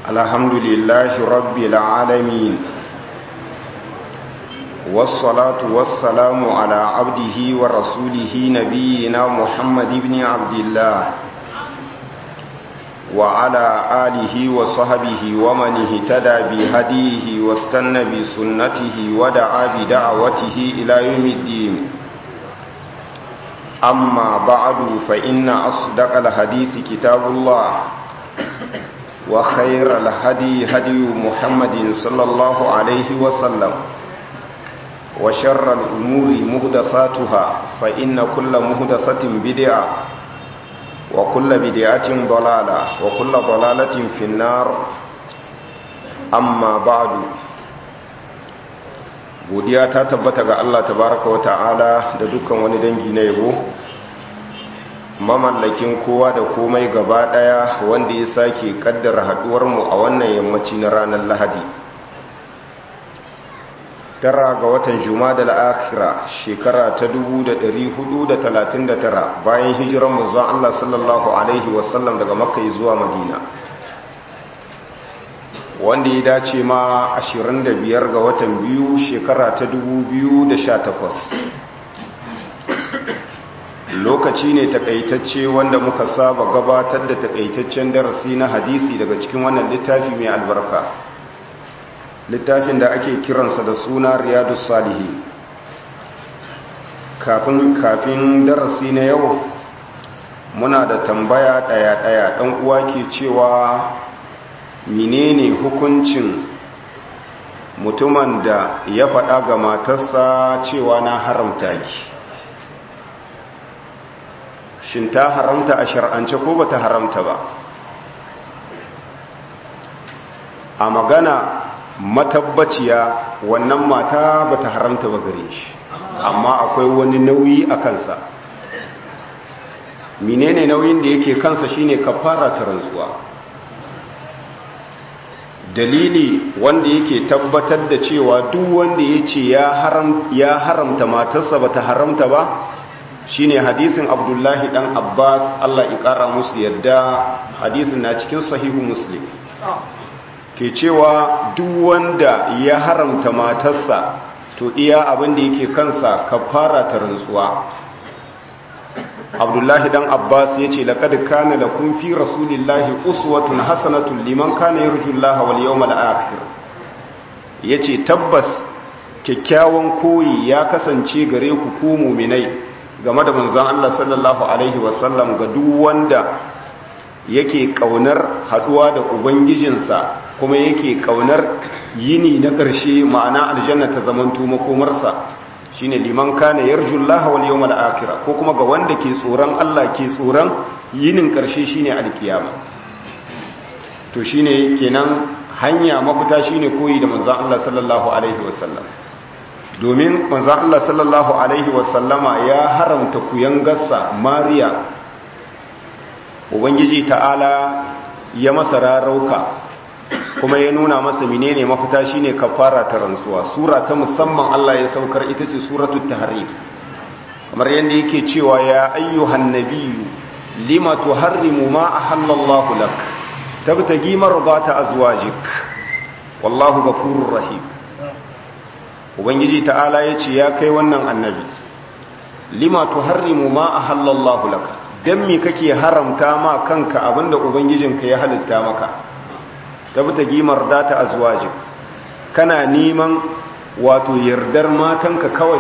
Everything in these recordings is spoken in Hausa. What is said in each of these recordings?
الحمد لله رب العالمين والصلاة والسلام على عبده ورسوله نبينا محمد بن عبد الله وعلى آله وصحبه ومن اهتدى بهديه واستنى بسنته ودعا بدعوته إلى يوم الدين أما بعد فإن أصدق الحديث كتاب الله وخير الهدي هدي محمد صلى الله عليه وسلم وشر الأمور مهدساتها فإن كل مهدسة بدعة وكل بدعة ضلالة وكل ضلالة في النار أما بعد godiya ta tabbata ga Allah tabaraka wa ta'ala da dukkan wani dangi na yabo mamallakin kowa da komai gaba daya wanda ya sake kaddara haduwar mu a wannan yammaci na ranar Lahadi tara ga watan Jumada al-Akhira shekara ta 1439 bayan hijiran manzon Allah sallallahu alaihi wasallam daga Makka zuwa Madina wanda ya dace ma 25 ga watan biyu shekara ta 2018 lokaci ne takaitacce wanda muka saba gabatar da takaitaccen darasi na hadisi daga cikin wannan littafi mai albarka littafin da ake kiransa da suna riyadus salihi kafin kafin darasi na yau muna da tambaya daya-daya dan uwa ke cewa menene hukuncin mutumin da ya faɗa ga matarsa cewa na haramta ki shin ta haramta a shar'ance ko bata haramta ba a magana matabbaciya wannan mata bata haramta ba gare shi amma akwai wani nauyi a kansa menene nauyin da yake kansa shine kafara ta rantsuwa dalili wanda yake tabbatar da cewa duk wanda ya ce ya haramta matarsa ba ta haramta ba shine hadisin abdullahi dan abbas allah ikara musu yadda hadisin na cikin sahihu muslim ke cewa duk wanda ya haramta matarsa to iya abin da yake kansa kafara ta rantsuwa abdullahi dan abbas ya ce laƙad kana da kun fi rasulillahi uswatun hasanatun liman kana yarjullaha wal yawmal akhir yace tabbas kyakkyawan koyi ya kasance gare ku ku mu'minai game da manzon Allah sallallahu alaihi wasallam ga duk wanda yake kaunar haduwa da ubangijinsa kuma yake kaunar yini na ƙarshe ma'ana aljanna ta zamanto makomarsa shine liman kana yarjullaha wal yawmal akhir ko kuma ga wanda ke tsoron Allah ke tsoron yinin karshe shine alkiyama to shine kenan hanya mafita shine koyi da manzon Allah sallallahu alaihi wasallam domin manzon Allah sallallahu alaihi wasallama ya haramta kuyangarsa Mariya ubangiji ta'ala ya masa rarauka kuma ya nuna masa menene mafita shine kafara ta rantsuwa sura ta musamman Allah ya saukar ita ce suratul tahrim kamar yanda yake cewa ya ayyuhan nabiyyu lima tuharrimu ma ahallallahu lak tabtagi mardata azwajik wallahu ghafurur rahim ubangiji ta'ala yace ya kai wannan annabi lima tuharrimu ma ahallallahu lak dan me kake haramta ma kanka abinda ubangijinka ya halitta maka tabta gimar data azwajin kana neman wato yardar matanka kawai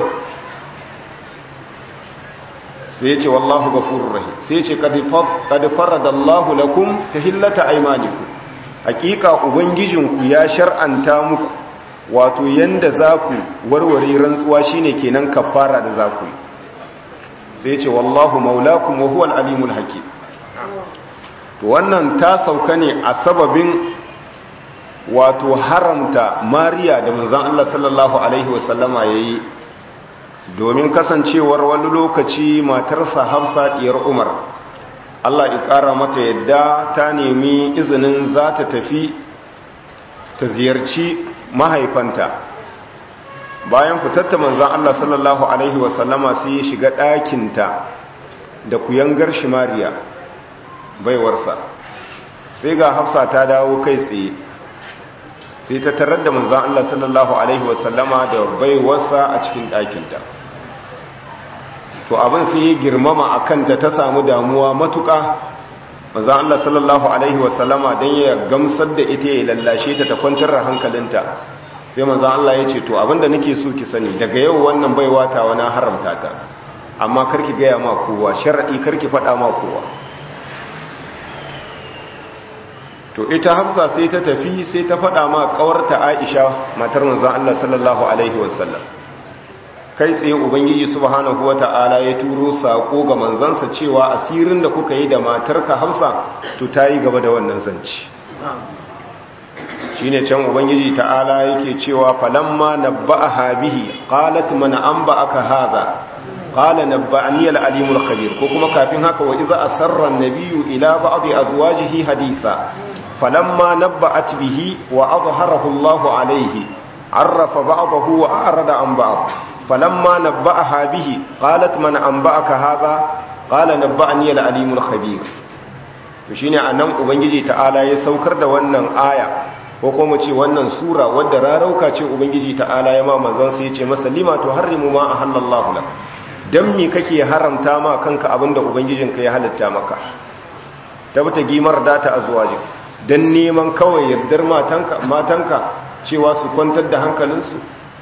sai ya ce wallahu gafurur rahim sai ya ce qad faradallahu lakum tahillata aymanikum hakika ubangijinku ya shar'anta muku wato yanda zaku warware rantsuwa shine kenan kafara da zaku sai ya ce wallahu maulakum wa huwal alimul hakim to wannan ta sauka ne a sababin wato haramta mariya da manzan Allah sallallahu Alaihi wasallama ya yi domin kasancewar wani lokaci matarsa hafsa ɗiyar umar Allah ya ƙara mata yadda ta nemi izinin za ta tafi ta ziyarci mahaifanta bayan fitatta manzan Allah sallallahu Alaihi wasallama sai ya shiga ɗakinta da kuyangar shi mariya baiwarsa sai ga hafsa ta dawo kai tsaye sai ta tarar da manzan Allah sallallahu Alaihi wasallama da baiwarsa a cikin ɗakinta to abin sai ya girmama a kanta ta samu damuwa matuƙa manzan Allah sallallahu Alaihi wasallama don ya gamsar da ita ya lallashe ta ta kwantar da hankalinta sai manzan Allah ya ce to abinda nake so ki sani daga yau wannan baiwa ta wani haramta ta amma karki gaya ma kowa sharaɗi karki faɗa ma kowa to ita hafsa sai ta tafi sai ta faɗa ma ƙawarta aisha matar manzan Allah sallallahu alaihi wasallam kai tsaye ubangiji subhanahu wata'ala ya turo sako ga manzansa cewa asirin da kuka yi da matarka hafsa to ta yi gaba da wannan zanci shine can ubangiji ta'ala yake cewa falamma nabba'aha bihi qalat man anba'aka hadha qala nabba'ani al-alimul khabir ko kuma kafin haka wa idza asarra an-nabiyyu ila ba'di azwajihi hadisa falamma nabba'at bihi wa adhharahu Allah alayhi arrafa ba'dahu wa a'rada an ba'd falamma nabba'aha bihi qalat man anba'aka hadha qala nabba'ani al-alimul khabir to shine anan ubangiji ta'ala ya saukar da wannan aya ko kuma ce wannan sura wadda rarauka ce ubangiji ta'ala ya ma manzon sai ya ce masa lima to harrimu ma ahallallahu lak dan me kake haramta ma kanka abinda ubangijinka ya halitta maka tabbata gimar data azwaji dan neman kawai yardar matanka matanka cewa su kwantar da hankalinsu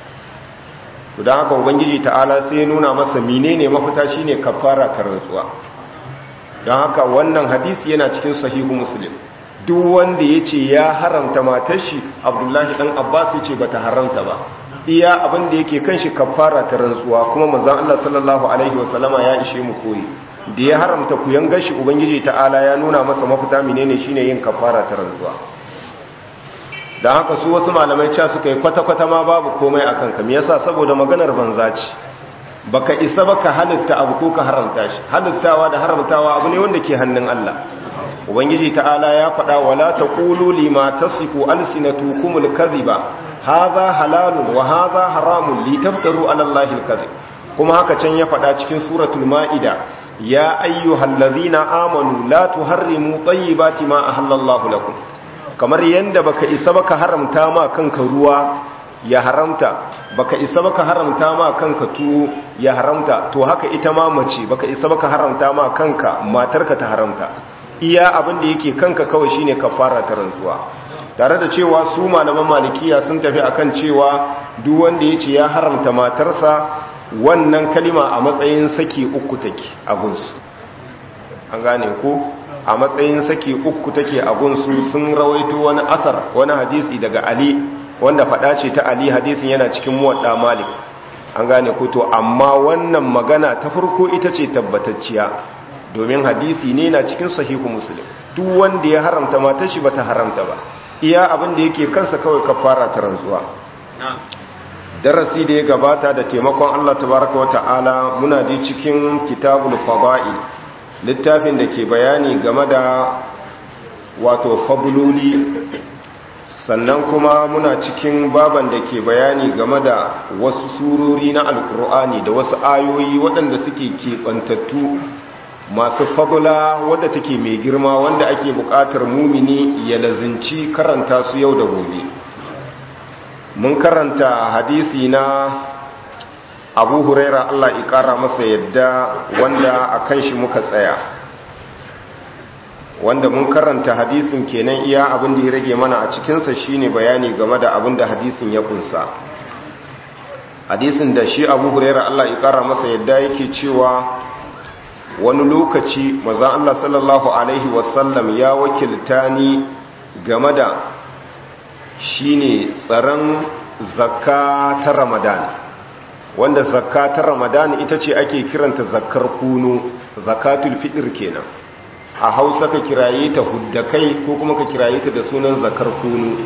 to dan haka ubangiji ta'ala sai ya nuna masa menene mafita shine kafara ta rantsuwa dan haka wannan hadisi yana cikin sahihu muslim duk wanda ya ce ya haramta matar shi abdullahi dan abbas ya ce ba ta haramta ba iya abin da yake kan shi kafara ta rantsuwa kuma manzon Allah sallallahu alaihi wasallama ya ishe mu koyi da ya haramta ku yanga shi ubangiji ta'ala ya nuna masa mafita menene shine yin kafara ta rantsuwa dan haka su wasu malamai cewa suka yi kwata-kwata ma babu komai akan ka me yasa saboda maganar banza ce baka isa baka halitta abu ko ka haramta shi halittawa da haramtawa abu ne wanda ke hannun Allah ubangiji ta'ala ya faɗa wala taqulu lima tasifu alsinatukumul kadhiba hadha halalun wa hadha haramun litaftaru ala allahi alkadhib kuma haka can ya faɗa cikin suratul maida ya ayyuhallazina amanu la tuharrimu tayyibati ma ahallallahu lakum kamar yanda baka isa baka haramta ma kanka ruwa ya haramta baka isa baka haramta ma kanka tuwo ya haramta to haka ita ma mace baka isa baka haramta ma kanka matarka ta haramta iya abin da yake kanka kawai shine kafara ta rantsuwa tare da cewa su malaman malikiya sun tafi akan cewa duk wanda yace ya haramta matarsa wannan kalima a matsayin saki uku take a gunsu an gane ko a matsayin saki uku take a gunsu sun rawaito wani asar wani hadisi daga ali wanda fada ce ta ali hadisin yana cikin muwadda malik an gane ko to amma wannan magana ta farko ita ce tabbatacciya domin hadisi ne na cikin sahihu muslim duk wanda ya haramta matar shi bata haramta ba iya abin da yake kansa kawai kafara ta rantsuwa darasi da ya gabata da taimakon Allah tabaraka wa ta'ala muna da cikin kitabul fada'i littafin da ke bayani game da wato fadluli sannan kuma muna cikin baban da ke bayani game da wasu surori na alkur'ani da wasu ayoyi waɗanda suke keɓantattu masu fadula wadda take mai girma wanda ake buƙatar mumini ya lazinci karanta su yau da gobe mun karanta hadisi na abu huraira Allah ƙara masa yadda wanda a kan shi muka tsaya wanda mun karanta hadisin kenan iya abin da ya rage mana a cikinsa shine bayani game da abin da hadisin ya kunsa hadisin da shi abu huraira Allah ƙara masa yadda yake cewa wani lokaci maza Allah sallallahu Alaihi wasallam ya wakilta ni game da shi ne tsaron zakka ta ramadan wanda zakka ta ramadan ita ce ake kiranta zakkar kunu zakatul fitr kenan a hausa ka kiraye ta huddakai ko kuma ka kiraye ta da sunan zakkar kunu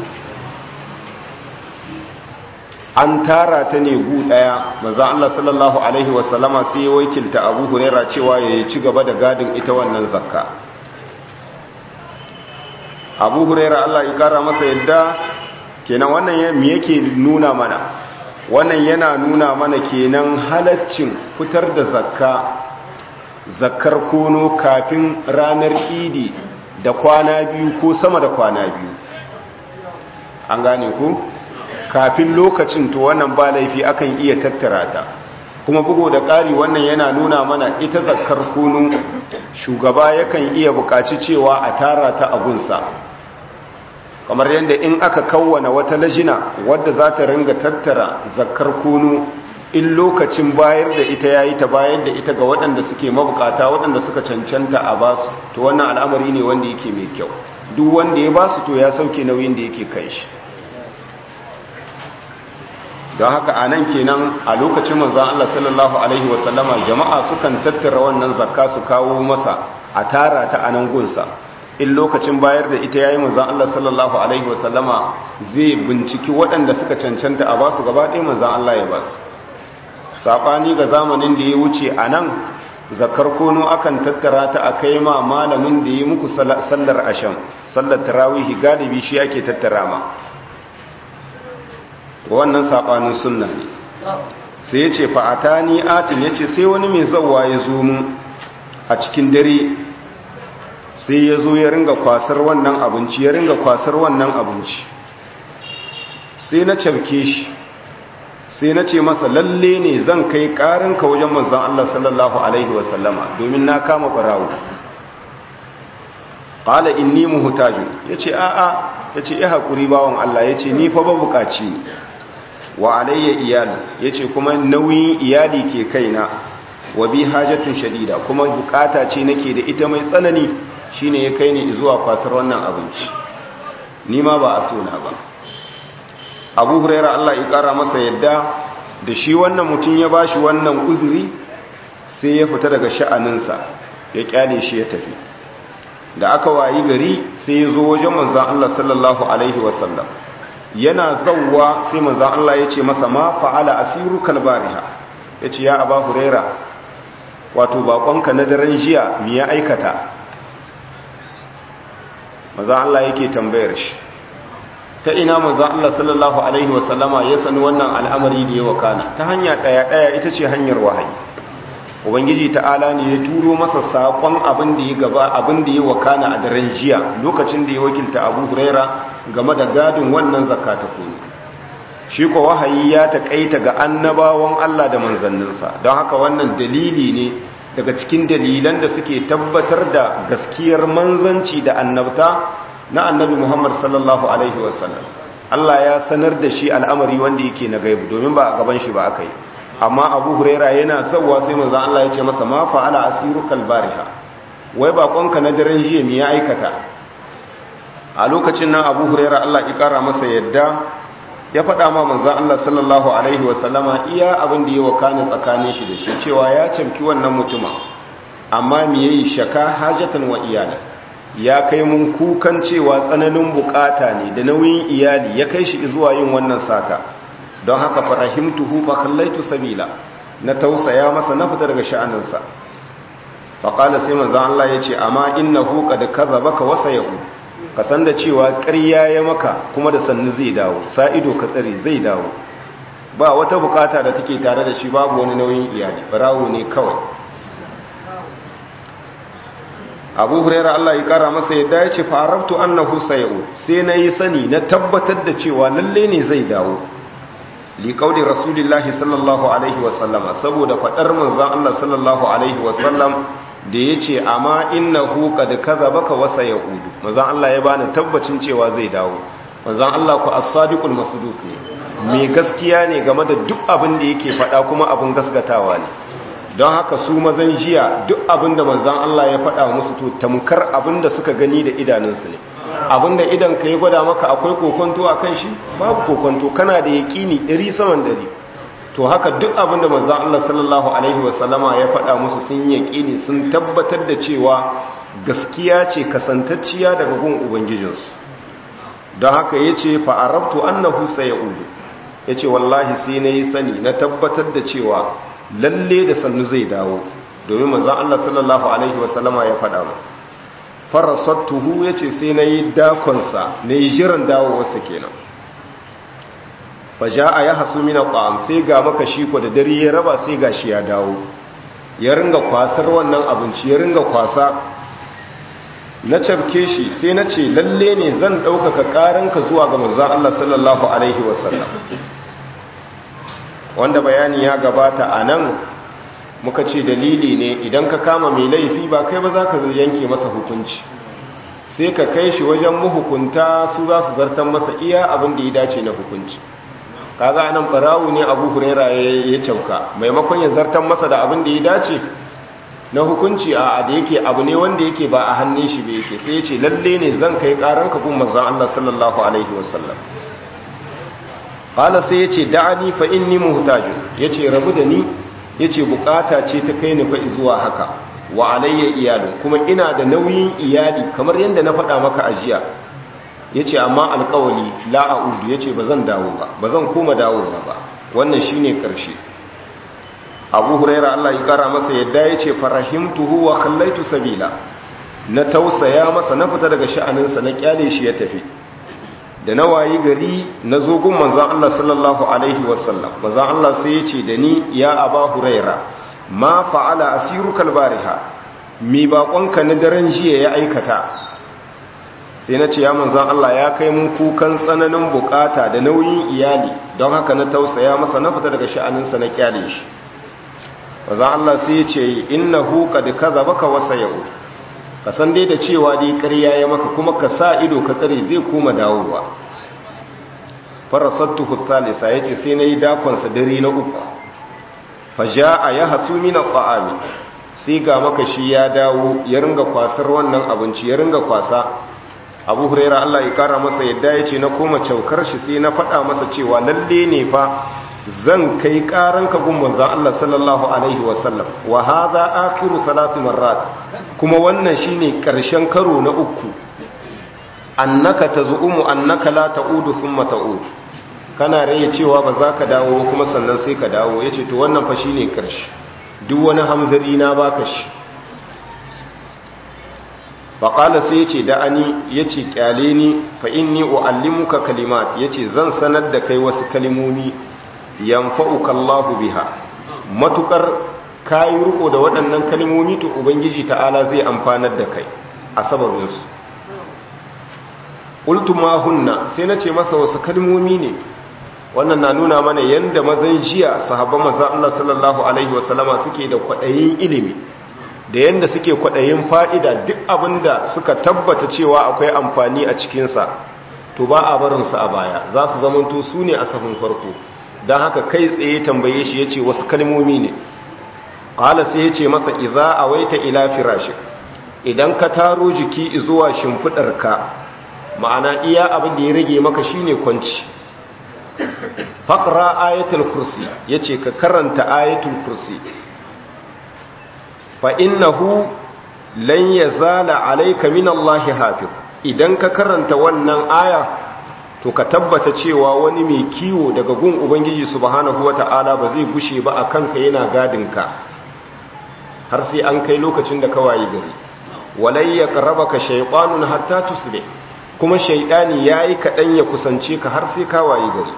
an tara ta ne gu daya maza Allah sallallahu alaihi wasallama sai ya wakilta Abu Huraira cewa ya ci gaba da gadin ita wannan zakka Abu Huraira Allah ya kara masa yadda kenan wannan me yake nuna mana wannan yana nuna mana kenan halaccin fitar da zakka zakkar kono kafin ranar idi da kwana biyu ko sama da kwana biyu an gane ku kafin lokacin to wannan ba laifi akan iya tattara ta kuma bugu da ƙari wannan yana nuna mana ita zakar kunu shugaba yakan iya buƙaci cewa a tara ta abunsa kamar yadda in aka kawwana wata lajina wadda za ta ringa tattara zakar kunu in lokacin bayar da ita yayi ta bayar da ita ga waɗanda suke mabukata waɗanda suka cancanta a basu to wannan al'amari ne wanda yake mai kyau duk wanda ya basu to ya sauke nauyin da yake kai shi don haka a nan kenan a lokacin manzan Allah sallallahu Alaihi wasallama jama'a sukan tattara wannan zakka su kawo masa a tara ta a nan gunsa in lokacin bayar da ita yayi manzan Allah sallallahu Alaihi wasallama zai binciki waɗanda suka cancanta a basu gaba ɗaya manzan Allah ya basu saɓani ga zamanin da ya wuce a nan zakar kono akan tattara ta a kai ma malamin da ya muku sallar asham sallar tarawihi galibi shi ake tattara ma wannan saɓanin sunna ne sai ya ce fa'ata ni atin ya ce sai wani mai zauwa ya zo mu a cikin dare sai ya zo ya ringa kwasar wannan abinci ya ringa kwasar wannan abinci sai na cafke shi sai na ce masa lalle ne zan kai ƙarinka wajen manzan Allah sallallahu Alaihi wasallama domin na kama barawo ƙala inni muhutaju ya ce a'a ya ce ya haƙuri bawan Allah ya ce ni fa ba buƙaci ne wa alayya iyali yace kuma nauyin iyali ke kaina wa bi hajatun shadida kuma bukata ce nake da ita mai tsanani shine ya kai ni zuwa kwasar wannan abinci ni ma ba a sona ba Abu Hurairah Allah ya kara masa yadda da shi wannan mutum ya bashi wannan uzuri sai ya fita daga sha'aninsa ya kyale shi ya tafi da aka wayi gari sai ya zo wajen manzon Allah sallallahu alaihi wasallam yana zauwa sai manzan Allah ya ce masa ma fa'ala asiru kalbariha ya ce ya aba huraira wato bakonka na daren jiya mi ya aikata manzan Allah yake tambayar shi ta ina manzan Allah sallallahu Alaihi wasallama ya sani wannan al'amari da ya wakana ta hanya ɗaya-ɗaya ita ce hanyar wahayi ubangiji ta'ala ne ya turo masa saƙon abin da ya gaba abin da ya wakana a daren jiya lokacin da ya wakilta abu huraira game da gadin wannan zakata kunu shi ko wahayi ya taƙaita ga annabawan Allah da manzanninsa don haka wannan dalili ne daga cikin dalilan da suke tabbatar da gaskiyar manzanci da annabta na annabi Muhammad sallallahu alaihi wasallam Allah ya sanar da shi al'amari wanda yake na gaibu domin ba a gaban shi ba aka yi amma abu huraira yana sauwa sai manzan Allah ya ce masa ma fa'ala asiru kalbariha wai bakonka na daren jiya me ya aikata a lokacin nan abu huraira Allah ya kara masa yadda ya faɗa ma manzan Allah sallallahu alaihi wasallama iya abin da ya wakana tsakanin shi da shi cewa ya camki wannan mutuma amma me yayi shaka hajatan wa iyala ya kai mun kukan cewa tsananin bukata ne da nauyin iyali ya kai shi zuwa yin wannan sata don haka farahimtuhu fa kallaitu sabila na tausaya masa na fita daga sha'aninsa fa qala sai manzon Allah yace amma innahu qad kadzabaka wa sayu ka san da cewa ƙarya ya maka kuma da sannu zai dawo sa ido ka tsare zai dawo ba wata bukata da take tare da shi babu wani nauyin iyali barawo ne kawai abu huraira Allah ya kara masa yadda ya ce farabtu annahu sayu sai na yi sani na tabbatar da cewa lalle ne zai dawo liƙaudi rasulillahi sallallahu alaihi wasallama saboda faɗar manzan Allah sallallahu alaihi wasallam da ya ce amma inna huka da kaza baka wasa ya udu manzan Allah ya bani tabbacin cewa zai dawo manzan Allah ku as-sadiqul masduq ne mai gaskiya ne game da duk abin da yake faɗa kuma abin gaskatawa ne don haka su mazan jiya duk abin da manzan Allah ya faɗa musu to tamkar abin da suka gani da idanunsu ne abinda idan ka yi gwada maka akwai kokonto a kan shi babu kokonto kana da yaƙini iri saman dari to haka duk abinda manzan Allah sallallahu alaihi wasallama ya faɗa musu sun yaƙini sun tabbatar da cewa gaskiya ce kasantacciya daga gun ubangijinsu don haka ya ce fa'arabtu annahu sayaudu ya ce wallahi sai na yi sani na tabbatar da cewa lalle da sannu zai dawo domin manzan Allah sallallahu alaihi wasallama ya faɗa mu farasattuhu ya ce sai na yi dakonsa na yi jiran dawowarsa kenan faja a ya hasu mina ƙwa'am sai ga maka shi ko da dare ya raba sai ga shi ya dawo ya ringa kwasar wannan abinci ya ringa kwasa na cabke shi sai na ce lalle ne zan ɗaukaka ƙaranka zuwa ga manzan Allah sallallahu Alaihi wasallam wanda bayani ya gabata a nan muka ce dalili ne idan ka kama mai laifi ba kai ba za ka yanke masa hukunci sai ka kai shi wajen mahukunta su za su zartar masa iya abin da ya dace na hukunci kaga nan barawu ne abu huraira ya cauka maimakon ya zartar masa da abin da ya dace na hukunci a da yake abu ne wanda yake ba a hannun shi ba yake sai ya ce lalle ne zan kai karan ka gun manzon Allah sallallahu alaihi wasallam qala sai ya ce da'ani fa inni muhtajun yace rabu da ni yace bukata ce ta kai ni fa zuwa haka wa alayya iyalin kuma ina da nauyin iyali kamar yadda na faɗa maka a jiya yace amma alƙawali la a'udu yace bazan dawo ba bazan koma dawowa ba wannan shine karshe Abu Huraira Allah ya kara masa yadda yace farahimtuhu wa khallaitu sabila na tausaya masa na fita daga sha'aninsa na kyale shi ya tafi da na wayi gari na zo gun manzon Allah sallallahu alaihi wasallam manzon Allah sai yace da ni ya Aba Huraira ma fa'ala asiruka albariha mi baƙonka na daren jiya ya aikata sai na ce ya manzan Allah ya kai mun kukan tsananin bukata da nauyin iyali don haka na tausaya masa na fita daga sha'aninsa na kyale shi manzan Allah sai ya ce innahu qad kadhabaka wa sayud ka san dai da cewa dai ƙarya ya maka kuma ka sa ido ka tsare zai koma dawowa farasattuhu thalitha yace sai nayi dakon sa dare na uku faja'a ya hasu min at-ta'ami sai ga maka shi ya dawo ya ringa kwasar wannan abinci ya ringa kwasa Abu Hurairah Allah ya kara masa yadda yace na koma caukar shi sai na faɗa masa cewa lalle ne fa zan kai karan ka gun manzon Allah sallallahu alaihi wasallam wa hadha akhiru salati marrat kuma wannan shine karshen karo na uku annaka tazumu annaka la ta'udu thumma ta'ud kana raye cewa ba za ka dawo kuma sannan sai ka dawo yace to wannan fa shine karshe duk wani hamzari na baka shi faƙala sai yace da ani yace kyale ni fa inni uallimuka kalimat yace zan sanar da kai wasu kalimomi yanfa'uka Allahu biha matukar kai riko da waɗannan kalimomi to ubangiji ta'ala zai amfanar da kai a sababin su qultu ma hunna sai nace masa wasu kalimomi ne wannan na nuna mana yanda mazan jiya sahabban manzon Allah sallallahu alaihi wasallama suke da kwadayin ilimi da yanda suke kwadayin fa'ida duk abinda suka tabbata cewa akwai amfani a cikin sa to ba a barin su a baya za su zamanto su ne a safin farko dan haka kai tsaye tambaye shi yace wasu kalmomi ne qala sai yace masa idza awaita ila firashi idan ka taro jiki zuwa shimfidarka ma'ana iya abin da ya rage maka shine kwanci faƙra ayatul kursi ya ce ka karanta ayatul kursi fa innahu lan ya zala alaika min Allahi hafiz idan ka karanta wannan aya to ka tabbata cewa wani mai kiwo daga gun ubangiji subhanahu wata'ala ba zai gushe ba a kanka yana gadinka har sai an kai lokacin da kawai gari walai ya ka shaytanun hatta tusbih kuma shaidani yayi kaɗan ya kusance ka har sai kawai gari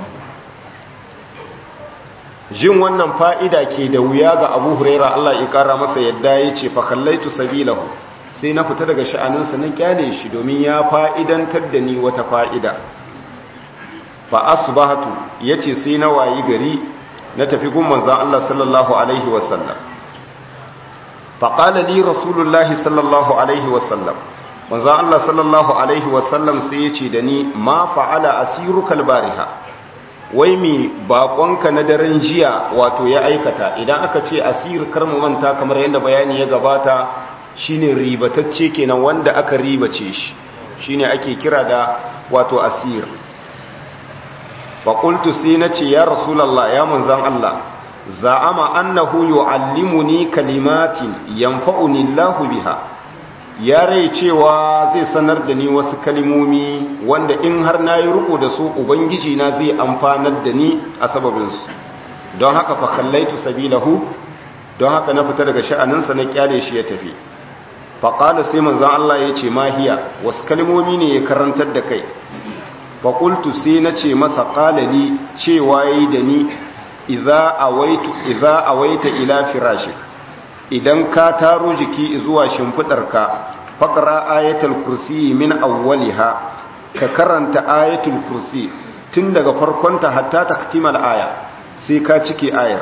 jin wannan fa'ida ke da wuya ga abu huraira Allah ya ƙara masa yadda ya ce fakallaitu sabilahu sai na fita daga sha'aninsa na kyale shi domin ya fa'idantar da ni wata fa'ida fa asbahatu ya ce sai na wayi gari na tafi gun manzan Allah sallallahu Alaihi wasallam faƙala li rasulullahi sallallahu Alaihi wasallam manzan Allah sallallahu Alaihi wasallam sai ya ce da ni ma fa'ala asiru kalbariha wai mi bakonka na daren jiya wato ya aikata idan aka ce asir karmu manta kamar yadda bayani ya gabata shine ribatacce kenan wanda aka ribace shi shine ake kira da wato asir faƙultu sai na ce ya rasulallah ya munzan Allah za'ama annahu yu'allimuni kalimatin yanfa'uni Allahu biha ya rai cewa zai sanar da ni wasu kalimomi wanda in har na yi riko da su ubangiji na zai amfanar da ni a sababinsu don haka fa kallaitu sabilahu don haka na fita daga sha'aninsa na kyale shi ya tafi faƙala sai manzan Allah ya ce mahiya wasu kalimomi ne ya karantar da kai faƙultu sai na ce masa ƙalali cewa ya yi da ni iza a waita ila firashi idan ka taro jiki zuwa shimfiɗarka faqra ayatul kursi min awwaliha ka karanta ayatul kursi tun daga farkonta hatta taktimal aya sai ka cike ayar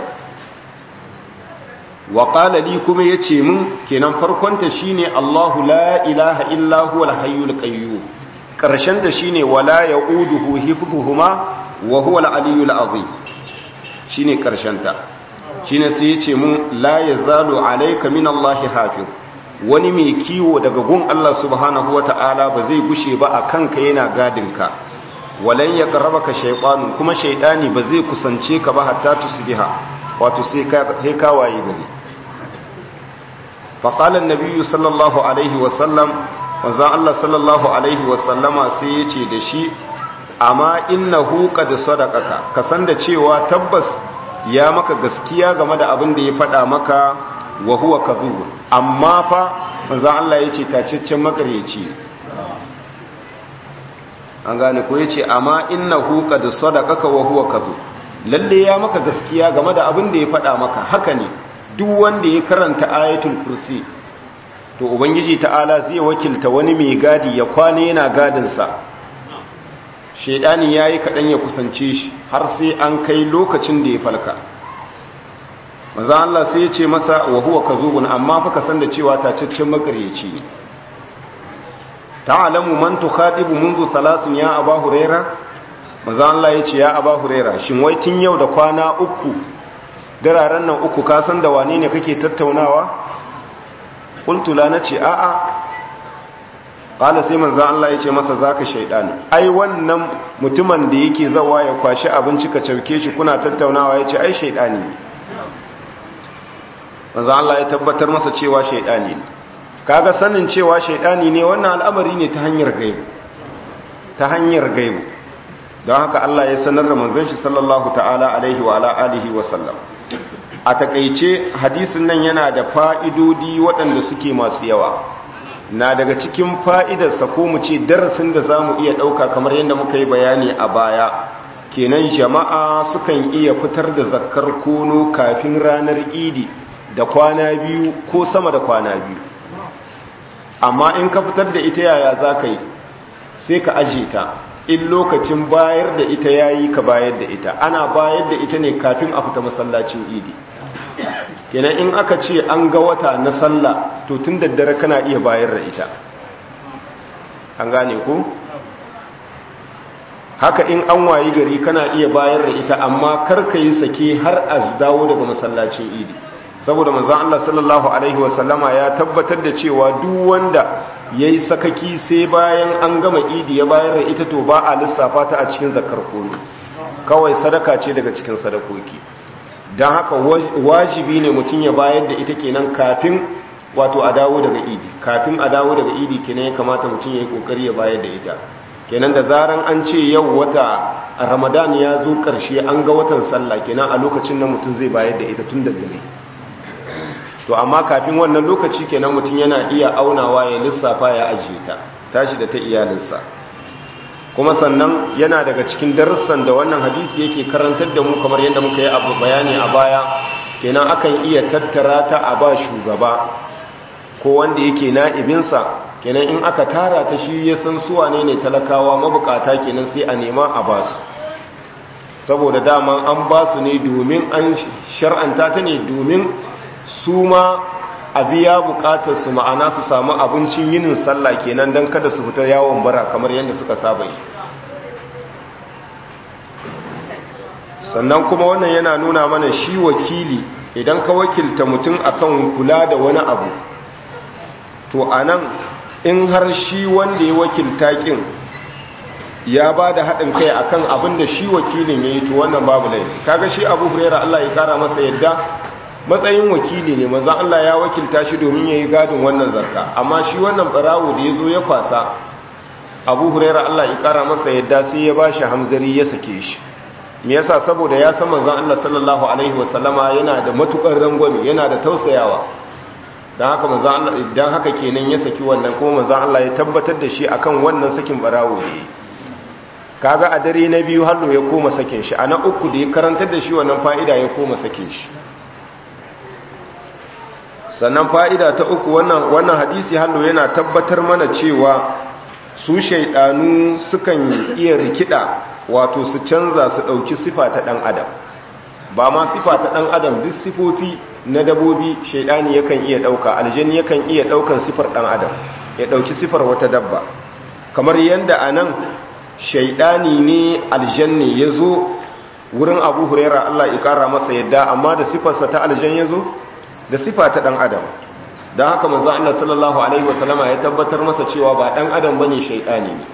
wa qala li kuma yace mun kenan farkonta shine Allahu la ilaha illa huwal hayyul qayyum karshen da shine wala yauduhu hifdhuhuma wa huwal aliyyul azim shine karshen ta shine sai yace mun la yazalu alayka min Allahi hafiz wani mai kiwo daga gun Allah subhanahu wata'ala ba zai gushe ba a kanka yana gadinka walan ya ka shaytanu kuma shaytani ba zai kusance ka ba hatta tusbiha wato sai ka waye gari faƙalar nabiyu sallallahu alaihi wasallam wanzan Allah sallallahu alaihi wasallama sai ya ce da shi amma inna huka da sadakaka ka san da cewa tabbas ya maka gaskiya game da abin da ya faɗa maka wa huwa ka amma fa wanzan Allah ya ce tacaccen makaryaci an gane ko ya ce amma inna huka da sadakaka wa huwa ka lalle ya maka gaskiya game da abin da ya faɗa maka haka ne duk wanda ya karanta ayatul kursi to ubangiji ta'ala zai wakilta wani mai gadi ya kwana yana gadinsa shaidani ya yi kaɗan ya kusance shi har sai an kai lokacin da ya falka maza Allah sai ya ce masa wa huwa kazubun amma fa ka san da cewa tacaccen makaryaci ne ta'alamu man tukhadibu منذ salasin ya aba huraira maza Allah ya ce ya aba huraira shin wai tun yau da kwana uku dararen nan uku ka san da wane ne kake tattaunawa kultula na ce a'a ƙala sai manzan Allah ya ce masa za ka shaidani ai wannan mutumin da yake zawa ya kwashi abinci ka cauke shi kuna tattaunawa ya ce ai shaidani ne manzan Allah ya tabbatar masa cewa shaidani ne kaga sanin cewa shaidani ne wannan al'amari ne ta hanyar gaibu ta hanyar gaibu don haka Allah ya sanar da manzon shi sallallahu ta'ala alaihi wa ala alihi wa sallam a takaice hadisin nan yana da fa'idodi waɗanda suke masu yawa na daga cikin fa'idarsa ko mu ce darasin da za mu iya ɗauka kamar yadda muka yi bayani a baya kenan jama'a sukan iya fitar da zakkar kono kafin ranar idi da kwana biyu ko sama da kwana biyu amma in ka fitar da ita yaya za ka yi sai ka aje ta in lokacin bayar da ita yayi ka bayar da ita ana bayar da ita ne kafin a fita masallacin idi kenan in aka ce an ga wata na sallah to tun daddare kana iya bayar da ita an gane ku haka in an wayi gari kana iya bayar da ita amma kar ka yi sake har a dawo daga masallacin idi saboda manzon Allah sallallahu alaihi wasallama ya tabbatar da cewa duk wanda ya yi sakaki sai bayan an gama idi ya bayar da ita to ba a lissafa ta a cikin zakar kono kawai sadaka ce daga cikin sadakoki don haka wajibi ne mutum ya bayar da ita kenan kafin wato a dawo daga idi kafin a dawo daga idi kenan ya kamata mutum ya yi kokari ya bayar da ita kenan da zaran an ce yau wata ramadan ya zo karshe an ga watan sallah kenan a lokacin nan mutum zai bayar da ita tun da dare to amma kafin wannan lokaci kenan mutum yana iya aunawa ya lissafa ya ajiye ta tashi da ta iyalinsa kuma sannan yana daga cikin darussan da wannan hadisi yake karantar da mu kamar yadda muka yi abu bayani a baya kenan akan iya tattara ta a ba shugaba ko wanda yake na'ibinsa kenan in aka tara ta shi ya san suwa ne ne talakawa mabukata kenan sai a nema a ba su saboda dama an ba su ne domin an shar'anta ta ne domin su ma a biya bukatar su ma'ana su samu abincin yinin sallah kenan don kada su fita yawon bara kamar yadda suka saba yi sannan kuma wannan yana nuna mana shi wakili idan ka wakilta mutum akan kula da wani abu to anan in har shi wanda ya wakilta kin ya ba da haɗin kai akan abin da shi wakilin ya yi to wannan babu laifi kaga shi abu hurera Allah ya kara masa yadda matsayin wakili ne maza Allah ya wakilta shi domin ya yi gadin wannan zarka amma shi wannan barawo da ya zo ya kwasa abu hurera Allah ya kara masa yadda sai ya ba shi hamzari ya sake shi me yasa saboda ya san manzon Allah sallallahu alaihi wasallama yana da matukar rangwame yana da tausayawa dan haka manzon Allah idan haka kenan ya saki wannan kuma manzon Allah ya tabbatar da shi akan wannan sakin barawo ne kaga a dare na biyu hallo ya koma sakin shi a na uku da ya karantar da shi wannan fa'ida ya koma sakin shi sannan fa'ida ta uku wannan wannan hadisi hallo yana tabbatar mana cewa su shaidanu sukan iya rikida wato su canza su ɗauki sifa ta ɗan adam ba ma sifa ta ɗan adam duk sifofi na dabobi shaidani yakan iya ɗauka aljani yakan iya ɗaukan sifar ɗan adam ya ɗauki sifar wata dabba kamar yadda a nan shaidani ne aljanni ya zo wurin abu huraira allah ya ƙara masa yadda amma da sifarsa ta aljan ya zo da sifa ta ɗan adam don haka manzo Allah sallallahu alaihi wasallama ya tabbatar masa cewa ba ɗan adam bane shaidani ne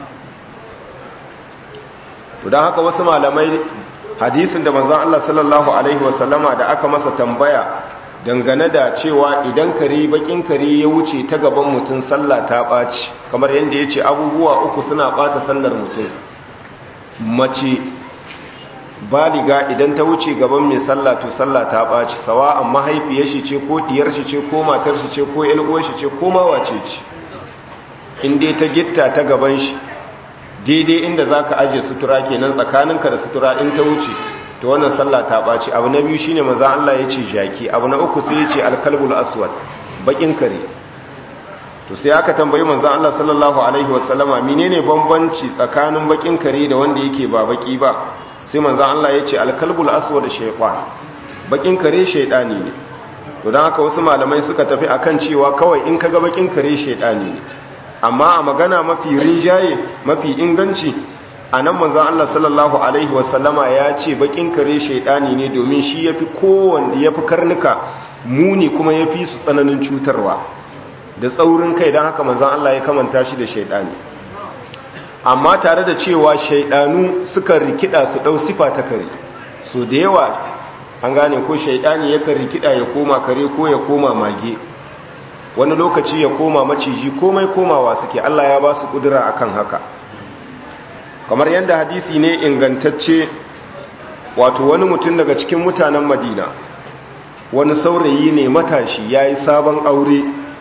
don haka wasu malamai hadisin da manzo Allah sallallahu alaihi wasallama da aka masa tambaya dangane da cewa idan kare bakin kare ya wuce ta gaban mutum sallah ta ɓaci kamar yadda ya ce abubuwa uku suna ɓata sallar mutum mace baliga idan ta wuce gaban mai sallah to sallah ta ɓaci sawa amma haifiyar shi ce ko diyar shi ce ko matar shi ce ko yalgo shi ce ko mawace ce inda ta gitta ta gaban shi daidai inda za ka ajiye sutura kenan tsakaninka da sutura in ta wuce to wannan sallah ta ɓaci abu na biyu shine maza Allah ya ce jaki abu na uku sai ya ce alkalbul aswad bakin kare to sai aka tambayi manzon Allah sallallahu alaihi wasallama menene bambanci tsakanin bakin kare da wanda yake ba baki ba sai manzan Allah ya ce alkalbul aswad shaytan bakin kare shaydani ne to dan haka wasu malamai suka tafi akan cewa kawai in kaga bakin kare shaydani ne amma a magana mafi rinjaye mafi inganci anan manzan Allah sallallahu alaihi wasallama ya ce bakin kare shaydani ne domin shi yafi kowanne yafi karnuka muni kuma yafi su tsananin cutarwa da tsaurin kai dan haka manzan Allah ya kamanta shi da shaydani amma tare da cewa shaidanu suka rikida su dau sifa ta kare so da yawa an gane ko shaidani yakan rikida ya koma kare ko ya koma mage wani lokaci ya koma maciji komai komawa suke Allah ya ba su kudura akan haka kamar yadda hadisi ne ingantacce wato wani mutum daga cikin mutanen Madina wani saurayi ne matashi yayi sabon aure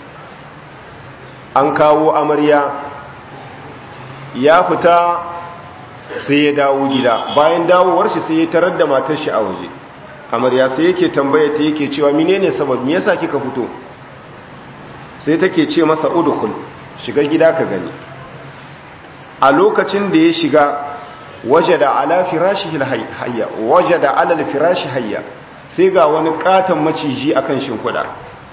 an kawo amarya ya fita sai ya dawo gida bayan dawowar shi sai ya tarar da matar shi a waje amarya sai yake tambaya ta yake cewa menene sabab me yasa kika fito sai take ce masa udkhul shiga gida ka gani a lokacin da ya shiga wajada ala firashihi hayya wajada ala alfirashi hayya sai ga wani katon maciji akan shimfiɗa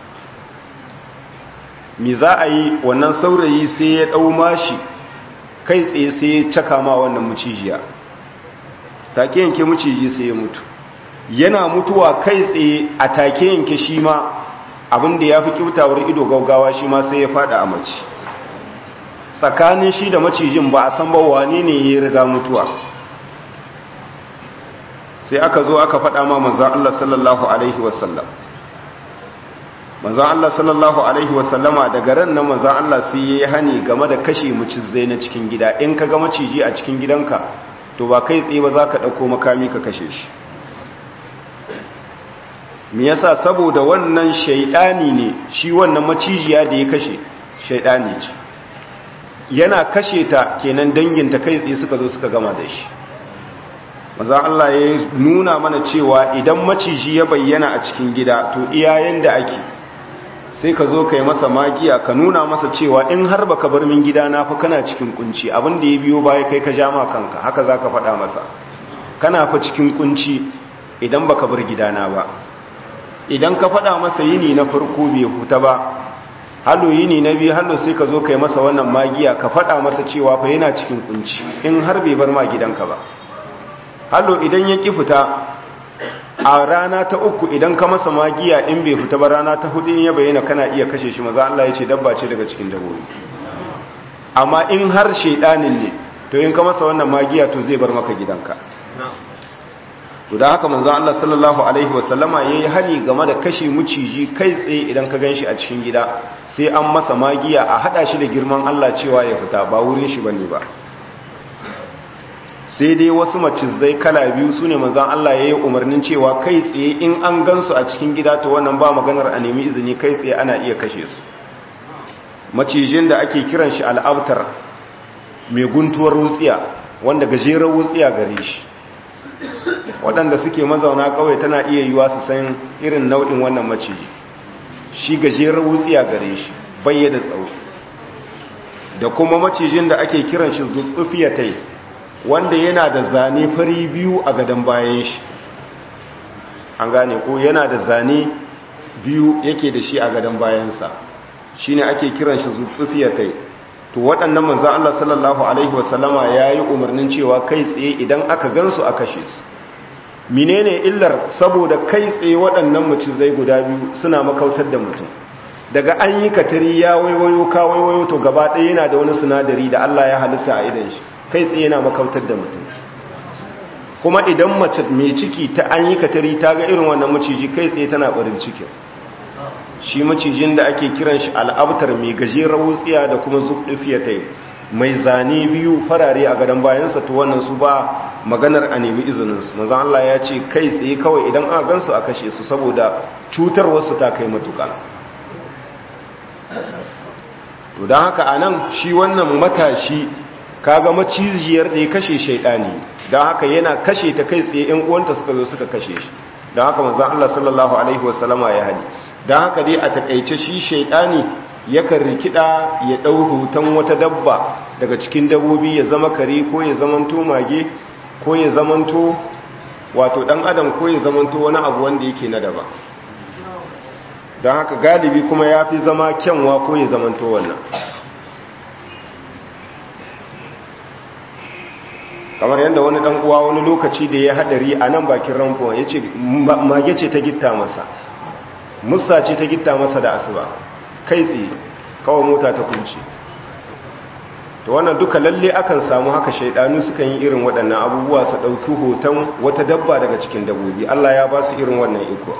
me za a yi wannan saurayi sai ya dau mashi kai tsaye sai ya caka ma wannan mucijiya take yanke muciji sai ya mutu yana mutuwa kai tsaye a take yanke shi ma abinda ya fi kyautawar ido gaugawa shi ma sai ya fada a mace tsakanin shi da macijin ba a san ba wane ne ya riga mutuwa sai aka zo aka fada ma manzan Allah sallallahu alaihi wasallam manzan Allah sallallahu Alaihi wasallama daga ran na manzan Allah sai ya yi hani game da kashe macizai na cikin gida in ka ga maciji a cikin gidanka to ba kai tsaye ba za ka ɗauko makami ka kashe shi me yasa saboda wannan shaidani ne shi wannan macijiya da ya kashe shaidani ce yana kashe ta kenan danginta kai tsaye suka zo suka gama da shi maza Allah ya nuna mana cewa idan maciji ya bayyana a cikin gida to iyayen da ake sai ka zo ka yi masa magiya ka nuna masa cewa in har baka bar min gida na fa kana cikin kunci abin da ya biyo baya kai ka jama kanka haka za ka faɗa masa kana fa cikin kunci idan baka bar gidana ba idan ka faɗa masa yini na farko bai huta ba hallo yini na biyu hallo sai ka zo ka yi masa wannan magiya ka faɗa masa cewa fa yana cikin kunci in har bai bar ma gidanka ba hallo idan ya ƙi fita a rana ta uku idan ka masa magiya in bai fita ba rana ta hudu in ya bayyana kana iya kashe shi maza Allah ya ce dabba ce daga cikin dabbobi amma in har shaidanin ne to in ka masa wannan magiya to zai bar maka gidanka to da haka manzo Allah sallallahu alaihi wasallama yayi hali game da kashe muciji kai tsaye idan ka ganshi a cikin gida sai an masa magiya a hada shi da girman Allah cewa ya fita ba wurin shi bane ba sai dai wasu macizai kala biyu su ne manzan Allah ya yi umarnin cewa kai tsaye in an gansu a cikin gida ta wannan ba maganar a nemi izini kai tsaye ana iya kashe su macijin da ake kiran shi al'abtar mai guntuwar wutsiya wanda gajerar wutsiya gare shi waɗanda suke mazauna kawai tana iya yiwa su san irin nau'in wannan maciji shi gajeren wutsiya gare shi bayyana tsawo da kuma macijin da ake kiran shi zutsufiyatai wanda yana da zane fari biyu a gadon bayan shi an gane ko yana da zane biyu yake da shi a gadon bayansa shi ne ake kiran shi zutsufiyatai to waɗannan manzan Allah sallallahu Alaihi wasallama ya yi umarnin cewa kai tsaye idan aka gansu a kashe su menene illar saboda kai tsaye waɗannan macizai guda biyu suna makautar da mutum daga an yi katari ya waiwayo ka waiwayo to gaba ɗaya yana da wani sinadari da Allah ya halitta a idan shi kai tsaye yana makautar da mutum kuma idan mace mai ciki ta an yi katari ta ga irin wannan maciji kai tsaye tana barin cikin shi macijin da ake kiran shi al'abtar mai gajeren wutsiya da kuma zubdifiyatai mai zane biyu farare a gadon bayansa to wannan su ba maganar a nemi izininsu manzan Allah ya ce kai tsaye kawai idan aka gansu a kashe su saboda cutar wasu ta kai matuka to don haka a nan shi wannan matashi kaga maciziyar da ya kashe shaidani don haka yana kashe ta kai tsaye yan uwanta suka zo suka kashe shi don haka manzan Allah sallallahu alaihi wasallama ya hali don haka dai a takaice shi shaidani yakan rikida ya ɗau hoton wata dabba daga cikin dabbobi ya zama kare ko ya zamanto mage ko ya zamanto wato ɗan adam ko ya zamanto wani abu wanda yake na daba don haka galibi kuma ya fi zama kyanwa ko ya zamanto wannan kamar yadda wani ɗan uwa wani lokaci da ya haɗari a nan bakin ramfuwa ya ce mage ce ta gitta masa musa ce ta gitta masa da asuba kai tsaye kawai mota ta kunce to wannan duka lalle akan samu haka shaidanu sukan yi irin waɗannan abubuwa su ɗauki hoton wata dabba daga cikin dabbobi Allah ya ba su irin wannan iko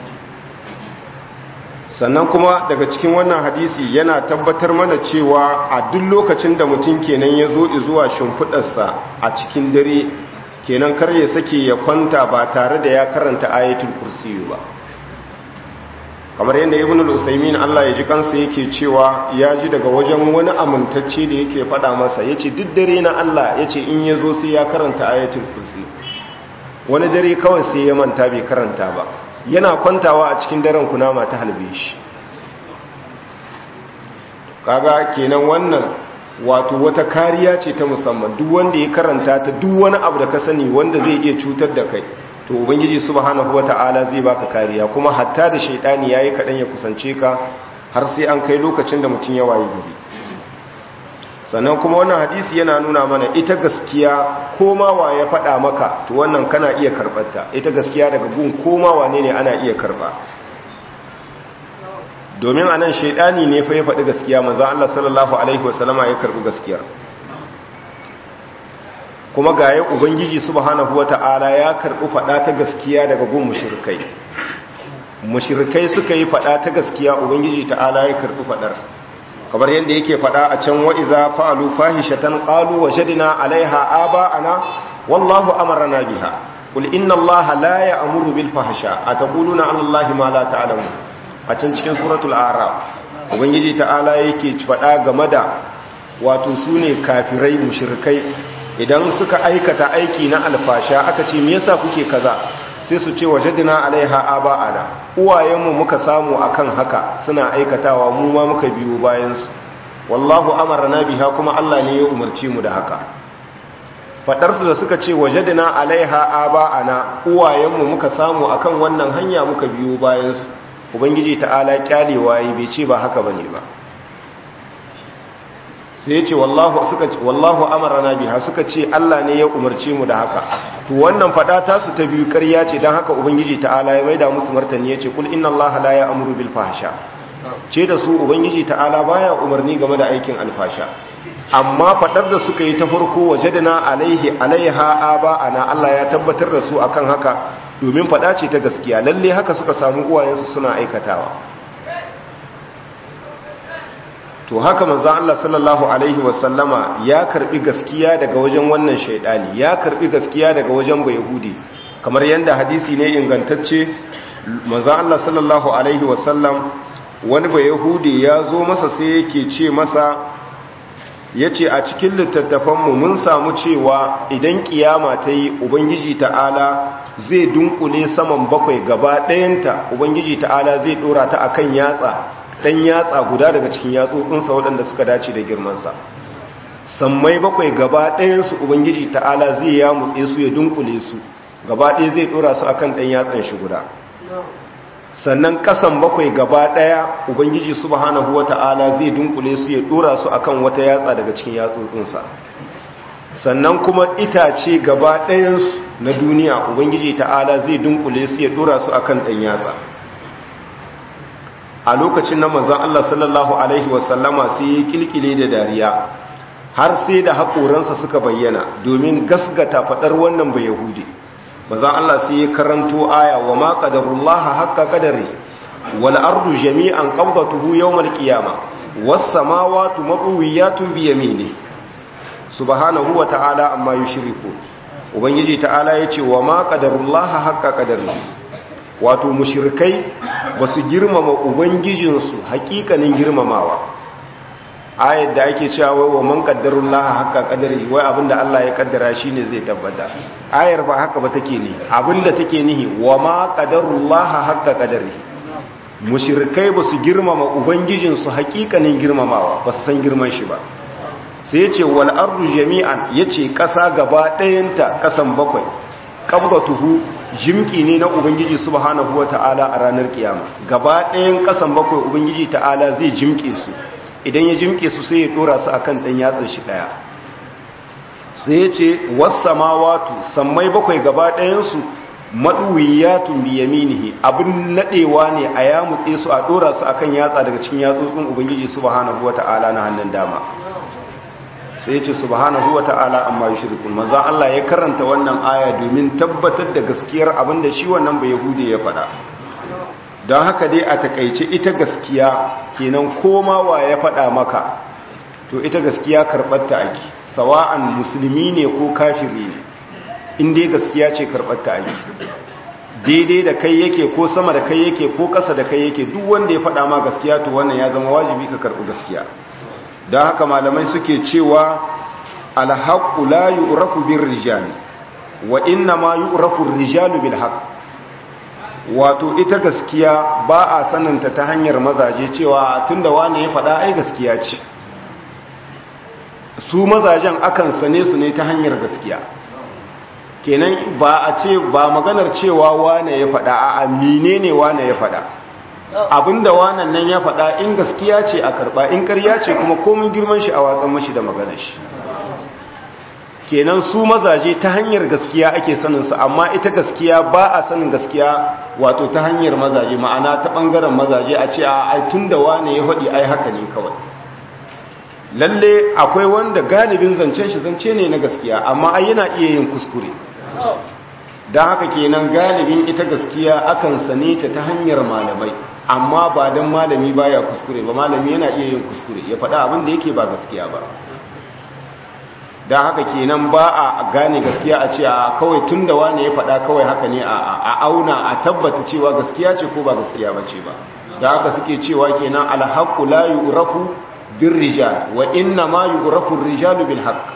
sannan kuma daga cikin wannan hadisi yana tabbatar mana cewa a duk lokacin da mutum kenan ya zo zuwa shimfiɗarsa a cikin dare kenan kar ya sake ya kwanta ba tare da ya karanta ayatul kursiyu ba kamar yadda ibn al-usaymin Allah ya ji kansa yake cewa ya ji daga wajen wani amintacce da yake faɗa masa yace duk dare na Allah yace in ya zo sai ya karanta ayatul kursi wani dare kawai sai ya manta bai karanta ba yana kwantawa a cikin daren kunama ta halbe shi kaga kenan wannan wato wata kariya ce ta musamman duk wanda ya karanta ta duk wani abu da ka sani wanda zai iya cutar da kai to ubangiji subhanahu wata'ala zai baka kariya kuma hatta da shaidani yayi kadan ya kusance ka har sai an kai lokacin da mutum ya waye gari sannan kuma wannan hadisi yana nuna mana ita gaskiya koma wa ya faɗa maka to wannan kana iya karɓarta ita gaskiya daga gun koma wane ne ana iya karɓa domin a nan shaidani ne fa ya faɗi gaskiya manzo Allah sallallahu alaihi wasallama ya karɓi gaskiyar kuma ga ya ubangiji subhanahu wata'ala ya karɓi faɗa ta gaskiya daga gun mushrikai mushrikai suka yi faɗa ta gaskiya ubangiji ta'ala ya karɓi faɗar kamar yadda yake faɗa a can wa iza fa'alu fahishatan qalu wajadna 'alaiha aba'ana wallahu amarna biha qul inna allaha la ya'muru bil fahsha ataquluna 'ala allahi ma la ta'lamun a can cikin suratul a'raf ubangiji ta'ala yake faɗa game da wato sune kafirai mushrikai idan suka aikata aiki na alfasha aka ce me yasa kuke kaza sai su ce wajadna alaiha aba'ana uwayenmu muka samu akan haka suna aikatawa mu ma muka biyo bayan su wallahu amarna biha kuma Allah ne ya umarce mu da haka fadar su da suka ce wajadna alaiha aba'ana uwayenmu muka samu akan wannan hanya muka biyo bayan su ubangiji ta'ala kyalewa yi bai ce ba haka bane ba sai ya ce wallahu suka ce wallahu amarna biha suka ce Allah ne ya umarce mu da haka to wannan fada ta su ta biyu ƙarya ce dan haka ubangiji ta'ala ya maida musu martani yace kul inna allaha la ya'muru bil fahsha ce da su ubangiji ta'ala baya umarni game da aikin alfasha amma fadar da suka yi ta farko wajadna alaihi alaiha aba ana Allah ya tabbatar da su akan haka domin fada ce ta gaskiya lalle haka suka samu uwayensu suna aikatawa to haka manzon Allah sallallahu alaihi wasallama ya karbi gaskiya daga wajen wannan shaidani ya karbi gaskiya daga wajen bayahudi kamar yanda hadisi ne ingantacce manzon Allah sallallahu alaihi wasallam wani bayahudi ya zo masa sai yake ce masa yace a cikin littattafanmu mun samu cewa idan kiyama ta yi ubangiji ta'ala zai dunkule saman bakwai gaba ɗayanta ubangiji ta'ala zai ɗora ta akan yatsa ɗan yatsa guda daga cikin yatsotsinsa waɗanda suka dace da girmansa sammai bakwai gaba ɗayansu ubangiji ta'ala zai ya mutse su ya dunkule su gaba ɗaya zai ɗora su akan ɗan yatsan shi guda sannan ƙasan bakwai gaba ɗaya ubangiji subhanahu wata'ala zai dunkule su ya ɗora su akan wata yatsa daga cikin yatsotsinsa sannan kuma itace gaba ɗayansu na duniya ubangiji ta'ala zai dunkule su ya ɗora su akan ɗan yatsa a lokacin na manzan Allah sallallahu Alaihi wasallama sai ya kilkile da dariya har sai da haƙoransa suka bayyana domin gasgata faɗar wannan bai yahudi manzan Allah sai ya karanto aya wa ma ƙadarullaha haƙƙa ƙadari wal ardu jami'an qabdatuhu yawmal qiyama was samawati maqwiyatun bi yamini subhanahu wa ta'ala amma yushriku ubangiji ta'ala yace wa ma ƙadarullaha haƙƙa ƙadari wato mushirkai ba su girmama ubangijinsu hakikanin girmamawa ayat da ake cewa wa man qaddarul laha haqqa qadari wai abinda Allah ya kaddara shine zai tabbata ayar ba haka ba take ne abinda take nihi wa ma qaddarul laha haqqa qadari mushirkai ba su girmama ubangijinsu hakikanin girmamawa ba su san girman shi ba sai yace wal ardu jami'an yace kasa gaba ɗayanta kasan bakwai qabbatuhu jimki ne na ubangiji subhanahu wata'ala a ranar kiyama gaba ɗayan ƙasan bakwai ubangiji ta'ala zai jimke su idan ya jimke su sai ya dora su akan ɗan yatsan shi ɗaya sai ya ce wasamawatu sammai bakwai gaba ɗayansu maɗuwiyatun biyaminihi abin naɗewa ne a ya mutse su a dora su akan yatsa daga cikin yatsotsin ubangiji subhanahu wata'ala na hannun dama sai ce subhanahu wa ta'ala amma yushrikun maza Allah ya karanta wannan aya domin tabbatar da gaskiyar abin da shi wannan bai yahudi ya faɗa don haka dai a takaice ita gaskiya kenan koma wa ya faɗa maka to ita gaskiya karɓar ta ake sawa'an musulmi ne ko kafiri ne in dai gaskiya ce karɓar ta ake daidai da kai yake ko sama da kai yake ko ƙasa da kai yake duk wanda ya faɗa ma gaskiya to wannan ya zama wajibi ka karɓi gaskiya don haka malamai suke cewa alhaƙu la yu'rafu bir rijali wa inna ma yu'rafu rijalu bil haqq wato ita gaskiya ba a sananta ta hanyar mazaje cewa tunda wani ya faɗa ai gaskiya ce su mazajen akan sane su ne ta hanyar gaskiya kenan ba a ce ba maganar cewa wane ya faɗa a menene wane ya faɗa abinda wannan nan ya faɗa in gaskiya ce a karɓa in ƙarya ce kuma komin girman shi a watsan mashi da maganar shi kenan su mazaje ta hanyar gaskiya ake sanin su amma ita gaskiya ba a sanin gaskiya wato ta hanyar mazaje ma'ana ta ɓangaren mazaje a ce a ai tun da wane ya faɗi ai haka ne kawai lalle akwai wanda galibin zancen shi zance ne na gaskiya amma ai yana iya yin kuskure don haka kenan galibin ita gaskiya akan sane ta ta hanyar malamai amma ba don malami baya kuskure ba malami yana iya yin kuskure ya faɗa abin da yake ba gaskiya ba don haka kenan ba a gane gaskiya a ce a kawai tun da wane ya faɗa kawai haka ne a auna a tabbata cewa gaskiya ce ko ba gaskiya ba ce ba da haka suke cewa kenan alhaku la yu'rafu bir rijal wa inna ma yu'rafu rijalu bil haqq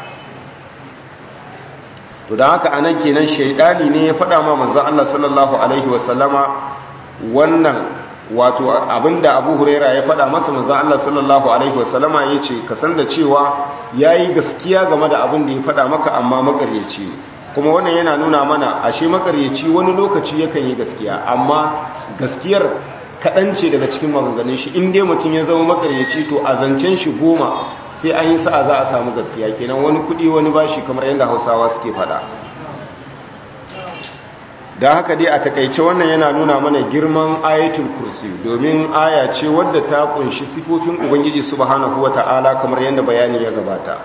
to da haka anan kenan shaidani ne ya faɗa ma manzon Allah sallallahu alaihi wasallama wannan wato abinda Abu Huraira ya faɗa masa manzon Allah sallallahu alaihi wasallama yace ka san da cewa yayi gaskiya game da abin da ya faɗa maka amma makaryaci ne kuma wannan yana nuna mana ashe makaryaci wani lokaci yakan yi gaskiya amma gaskiyar kaɗan ce daga cikin maganganun shi in dai mutum ya zama makaryaci to a zancen shi goma sai an yi sa'a za a samu gaskiya kenan wani kudi wani bashi kamar yadda hausawa suke fada da haka dai a takaice wannan yana nuna mana girman ayatul kursi domin aya ce wadda ta kunshi sifofin ubangiji subhanahu wata'ala kamar yadda bayani ya gabata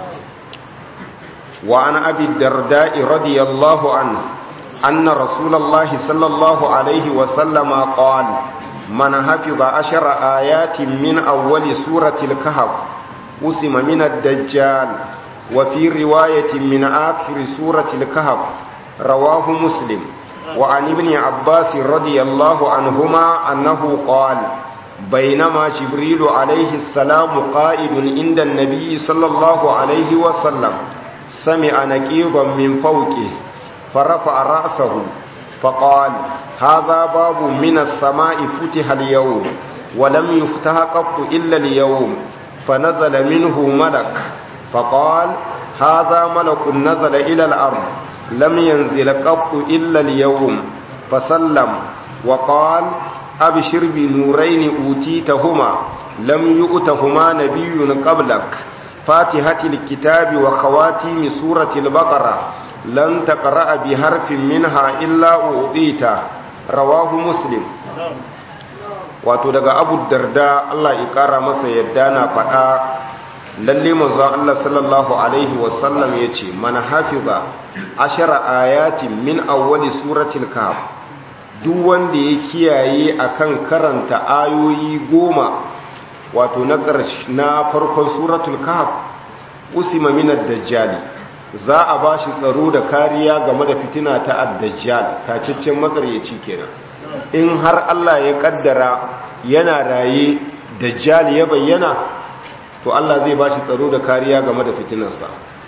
wa an abi darda'i radiyallahu anhu anna rasulullahi sallallahu alaihi wa sallama qala man hafiza ashara ayatin min awwali suratil kahf قسم من الدجال وفي رواية من آخر سورة الكهف رواه مسلم وعن ابن عباس رضي الله عنهما أنه قال بينما جبريل عليه السلام قائد عند النبي صلى الله عليه وسلم سمع نكيضا من فوقه فرفع رأسه فقال هذا باب من السماء فتح اليوم ولم يفتح قط إلا اليوم فنزل منه ملك فقال هذا ملك نزل إلى الأرض لم ينزل قط إلا اليوم فسلم وقال أبشر بنورين أوتيتهما لم يؤتهما نبي قبلك فاتحة الكتاب وخواتيم سورة البقرة لن تقرأ بحرف منها إلا أعطيته رواه مسلم wato daga abu darda Allah ya kara masa yadda na faɗa lalle manzon Allah sallallahu alaihi wasallam ya ce man hafiza ashara ayatin min awwali suratul kahf duk wanda ya kiyaye akan karanta ayoyi goma wato na na farkon suratul kahf usima min ad-dajjal za a bashi tsaro da kariya game da fitina ta ad-dajjal tacaccen makaryaci kenan in har Allah ya kaddara yana raye dajjal ya bayyana to Allah zai bashi tsaro da kariya game da fitinarsa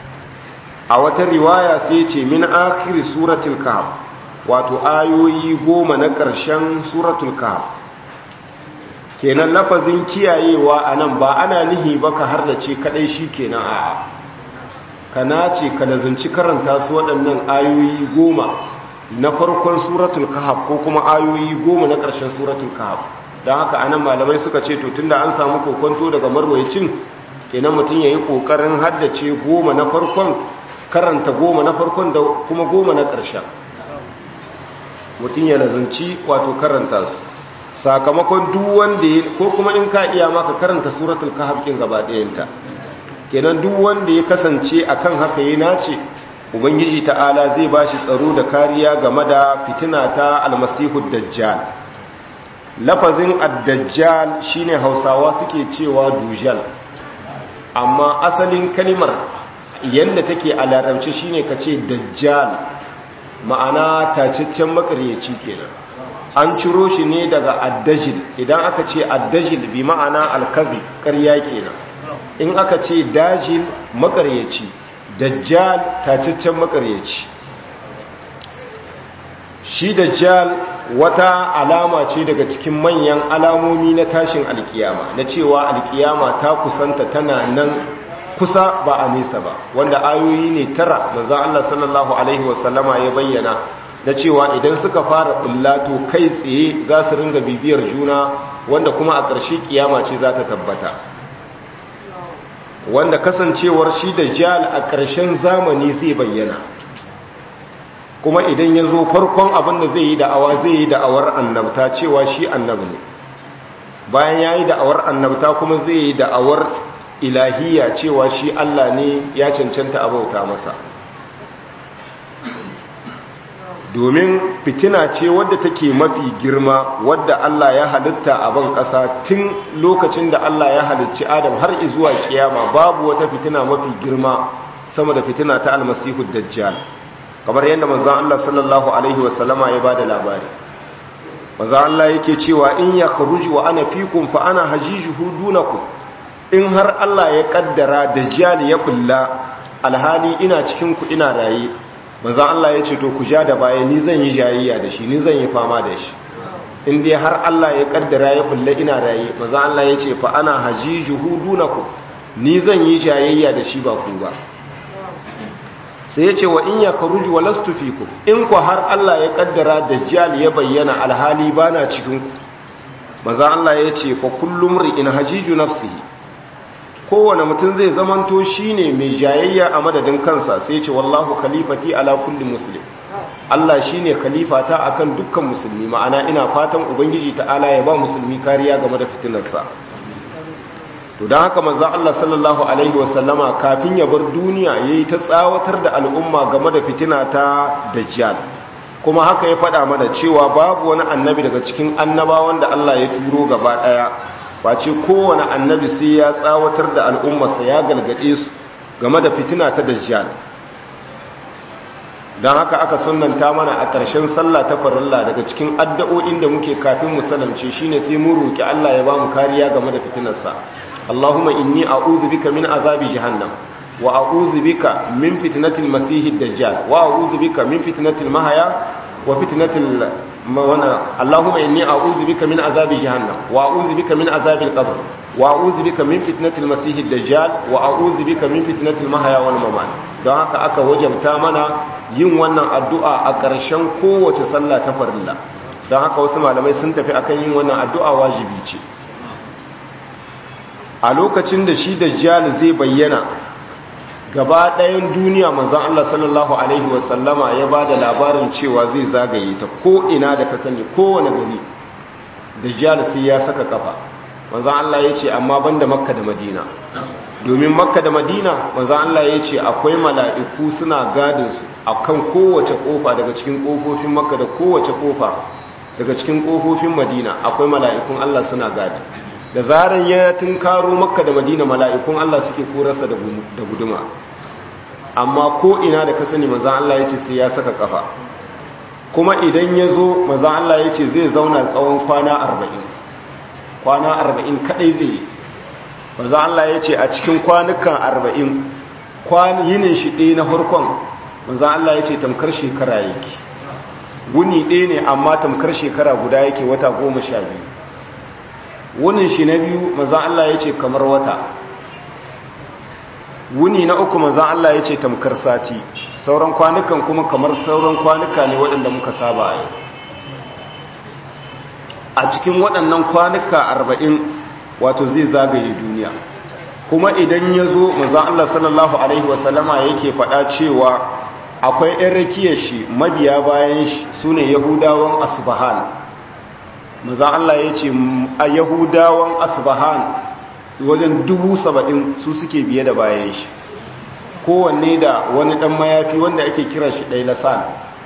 a wata riwaya sai ce min akhir suratul kahf wato ayoyi goma na ƙarshen suratul kahf kenan lafazin kiyayewa anan ba ana nihi ba ka har da ce kadai shi kenan a'a kana ce ka lazunci karanta su waɗannan ayoyi goma na farkon suratul kahf ko kuma ayoyi goma na ƙarshen suratul kahf don haka anan malamai suka ce to tunda an samu kokonto daga marwayacin kenan mutum ya yi ƙoƙarin haddace goma na farkon karanta goma na farkon da kuma goma na ƙarshen mutum ya lazunci wato karanta su sakamakon duk wanda ya ko kuma in ka iya maka karanta suratul kahf kin gaba ɗayanta kenan duk wanda ya kasance akan haka ya nace ubangiji ta'ala zai bashi tsaro da kariya game da fitina ta almasihu dajjal lafazin ad-dajjal shine hausawa suke cewa dujal amma asalin kalimar yanda take a larabci shine kace dajjal ma'ana tacaccen makaryaci kenan an ciro shi ne daga addajil idan aka ce addajil bi ma'ana alkazi ƙarya kenan in aka ce dajil makaryaci dajjal tacaccen makaryaci shi dajjal wata alama ce daga cikin manyan alamomi na tashin alkiyama na cewa alkiyama ta kusanta tana nan kusa ba a nesa ba wanda ayoyi ne tara manzon Allah sallallahu alaihi wasallama ya bayyana da cewa idan suka fara bullato kai tsaye za su ringa bibiyar juna wanda kuma a ƙarshe kiyama ce za ta tabbata wanda kasancewar shi da jal a ƙarshen zamani zai bayyana kuma idan ya zo farkon abin da zai yi da'awa zai yi da'awar annabta cewa shi annabi ne bayan ya yi da'awar annabta kuma zai yi da'awar ilahiya cewa shi Allah ne ya cancanta abauta masa domin fitina ce wadda take mafi girma wadda Allah ya halitta a ban ƙasa tun lokacin da Allah ya halicci Adam har zuwa kiyama babu wata fitina mafi girma sama da fitina ta almasihu dajjal kamar yadda manzon Allah sallallahu alaihi wasallama ya bada labari manzon Allah yake cewa in ya kharuji wa ana fikum fa ana hajijuhu dunakum in har Allah ya kaddara dajjal ya kulla alhali ina cikin ku ina raye manzan Allah ya ce to ku ja da baya ni zan yi jayayya da shi ni zan yi fama da shi in dai har Allah ya kaddara ya kulle ina raye manzan Allah ya ce fa ana hajijuhu dunaku ni zan yi jayayya da shi ba ku ba sai ya ce wa in ya kharuju wa lastu fikum in ku har Allah ya kaddara dajjal ya bayyana alhali bana cikin ku manzan Allah ya ce fa kullum ri'in hajiju nafsihi kowane mutum zai zamanto shine mai jayayya a madadin kansa sai ce wallahu khalifati ala kulli muslim Allah shine khalifata akan dukkan musulmi ma'ana ina fatan ubangiji ta'ala ya ba musulmi kariya game da fitinarsa to dan haka manzo Allah sallallahu alaihi wasallama kafin ya bar duniya yayi ta tsawatar da al'umma game da fitina ta dajjal kuma haka ya faɗa mana cewa babu wani annabi daga cikin annabawan da Allah ya turo gaba daya face kowane annabi sai ya tsawatar da al'ummarsa ya galgade su game da fitina ta dajjal don haka aka sunanta mana a ƙarshen sallah ta farilla daga cikin addu'o'in da muke kafin mu salamce shine sai mu roki Allah ya ba mu kariya game da fitinarsa Allahumma inni a'udhu bika min azabi jahannam wa a'udhu bika min fitnatil masiihid dajjal wa a'udhu bika min fitnatil mahya wa fitnatil wana Allahumma inni a'udhu bika min azabi jahannam wa a'udhu bika min azabil qabr wa a'udhu bika min fitnatil masiihid dajjal wa a'udhu bika min fitnatil mahya wal mamat don haka aka wajabta mana yin wannan addu'a a ƙarshen kowace sallah ta farilla don haka wasu malamai sun tafi akan yin wannan addu'a wajibi ce a lokacin da shi dajjal zai bayyana gaba ɗayan duniya manzan Allah sallallahu Alaihi wasallama ya ba da labarin cewa zai zagaye ta ko ina da ka sani kowane gari dajjal sai ya saka kafa manzan Allah ya ce amma banda makka da madina domin makka da madina manzan Allah ya ce akwai mala'iku suna gadinsu a kan kowace kofa daga cikin kofofin makka da kowace kofa daga cikin kofofin madina akwai mala'ikun Allah suna gadi da zaran ya tunkaro makka da madina mala'ikun Allah suke korarsa da guduma amma ko ina da ka sani manzan Allah ya ce sai ya saka kafa kuma idan ya zo manzan Allah ya ce zai zauna tsawon kwana arba'in kwana arba'in kadai zai yi manzan Allah ya ce a cikin kwanukan arba'in yinin shi ɗaya na farkon manzan Allah ya ce tamkar shekara yake wuni ɗaya ne amma tamkar shekara guda yake wata goma sha biyu wunin shi na biyu manzan Allah ya ce kamar wata wuni na uku manzan Allah ya ce tamkar sati sauran kwanukan kuma kamar sauran kwanuka ne waɗanda muka saba a yau a cikin waɗannan kwanuka arba'in wato zai zagaye duniya kuma idan ya zo manzan Allah sallallahu Alaihi wasallama yake faɗa cewa akwai 'yan rakiyar shi mabiya bayan shi su ne yahudawan asbahan manzan Allah ya ce a yahudawan asbahan wajen dubu saba'in su suke biye da bayan shi kowanne da wani ɗan mayafi wanda ake kira shi ɗai lasan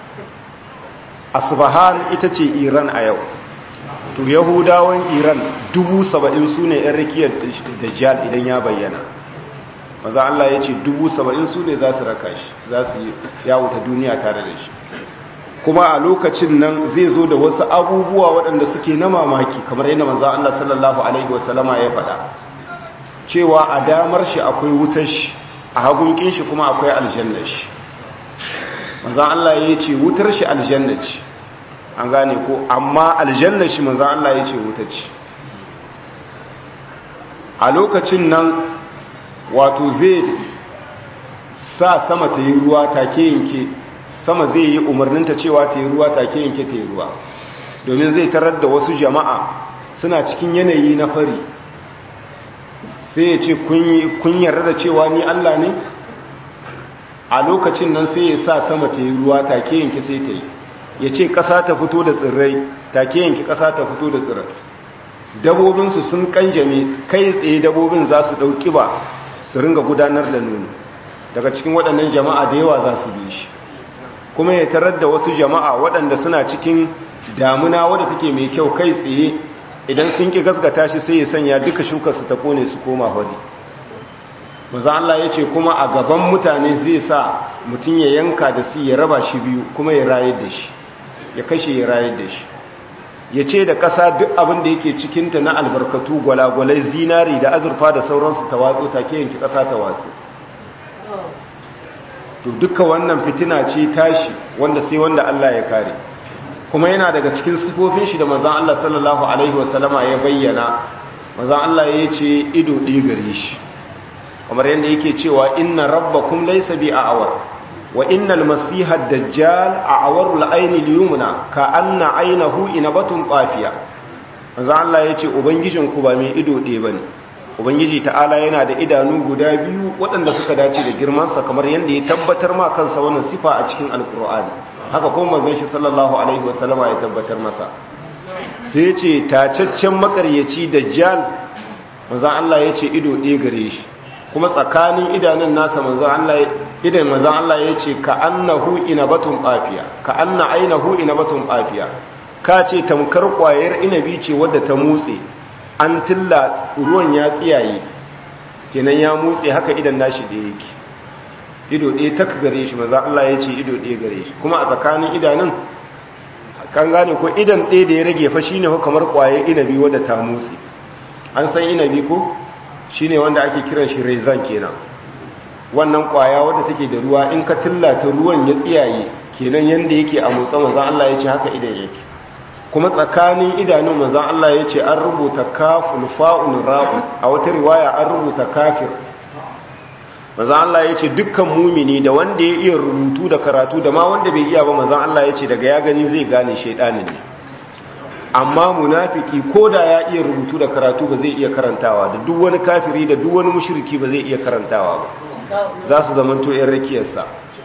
asbahan ita ce iran a yau to yahudawan iran dubu saba'in su ne 'yan rikiyar dajjal idan ya bayyana maza Allah ya ce dubu saba'in su ne za su raka shi za su yawuta duniya tare da shi kuma a lokacin nan zai zo da wasu abubuwa waɗanda suke na mamaki kamar yadda maza Allah sallallahu alaihi wasallama ya faɗa cewa a damar shi akwai wutar shi a hagunkin shi kuma akwai aljannar shi maza Allah ya ce wutar shi aljannar ce an gane ko amma aljannar shi maza Allah ya ce wutar ce a lokacin nan wato zai sa sama ta yi ruwa take yanke sama zai yi umarninta cewa ta yi ruwa take yanke ta yi ruwa domin zai tarar da wasu jama'a suna cikin yanayi na fari sai ya ce kun yarda da cewa ni Allah ne a lokacin nan sai ya sa sama ta yi ruwa take yanke sai ta yi ya ce ƙasa ta fito da tsirrai take yanke ƙasa ta fito da tsirrai dabobinsu sun kanjame kai tsaye dabobin za su ɗauki ba su ringa gudanar da nono daga cikin waɗannan jama'a da yawa za su bi shi kuma ya tarar da wasu jama'a waɗanda suna cikin damuna wadda take mai kyau kai tsaye idan sun ki gaskata shi sai ya sanya duka shukar su ta kone su koma hori maza Allah ya ce kuma a gaban mutane zai sa mutum ya yanka da su ya raba shi biyu kuma ya rayar da shi ya kashe ya rayar da shi ya ce da ƙasa duk abin da yake cikinta na albarkatu gwalagwalai zinari da azurfa da sauransu ta watsu take yanki ƙasa ta watsu to duka wannan fitina ce tashi wanda sai wanda Allah ya kare kuma yana daga cikin sifofin shi da manzon Allah sallallahu alaihi wasallama ya bayyana manzon Allah ya ce ido ɗaya gare shi kamar yadda yake cewa inna rabbakum laysa bi a'war wa innal masiha ad-dajjal a'waru al-ayni al-yumna ka anna aynahu inabatun qafiya manzon Allah ya ce ubangijinku ba mai ido ɗaya bane ubangiji ta'ala yana da idanu guda biyu waɗanda suka dace da girmansa kamar yadda ya tabbatar ma kansa wannan sifa a cikin alkur'ani haka kuma manzon shi sallallahu alaihi wasallama ya tabbatar masa sai ya ce tacaccen makaryaci dajjal manzon Allah ya ce ido ɗaya gare shi kuma tsakanin idanun nasa manzon Allah idan manzon Allah ya ce ka annahu inabatun qafiya ka anna ainahu inabatun qafiya ka ce tamkar kwayar inabi ce wadda ta mutse an tilla ruwan ya tsiyaye kenan ya mutse haka idan nashi da yake ido ɗaya tak gare shi maza Allah ya ce ido ɗaya gare shi kuma a tsakanin idanun kan gane ko idan ɗaya da ya rage fa shine kamar ƙwaye inabi wadda ta mutse an san inabi ko shine wanda ake kiran shi rezan kenan wannan ƙwaya wadda take da ruwa in ka tilla ta ruwan ya tsiyaye kenan yanda yake a motsa manzon Allah ya ce haka idan yake kuma tsakanin idanun manzon Allah ya ce an rubuta kaful fa'un ra'u a wata riwaya an rubuta kafir manzon Allah ya ce dukkan mumini da wanda ya iya rubutu da karatu da ma wanda bai iya ba manzon Allah ya ce daga ya gani zai gane shaidanin ne amma munafiki ko da ya iya rubutu da karatu ba zai iya karantawa da duk wani kafiri da duk wani mushriki ba zai iya karantawa ba za su zamanto yan rakiyarsa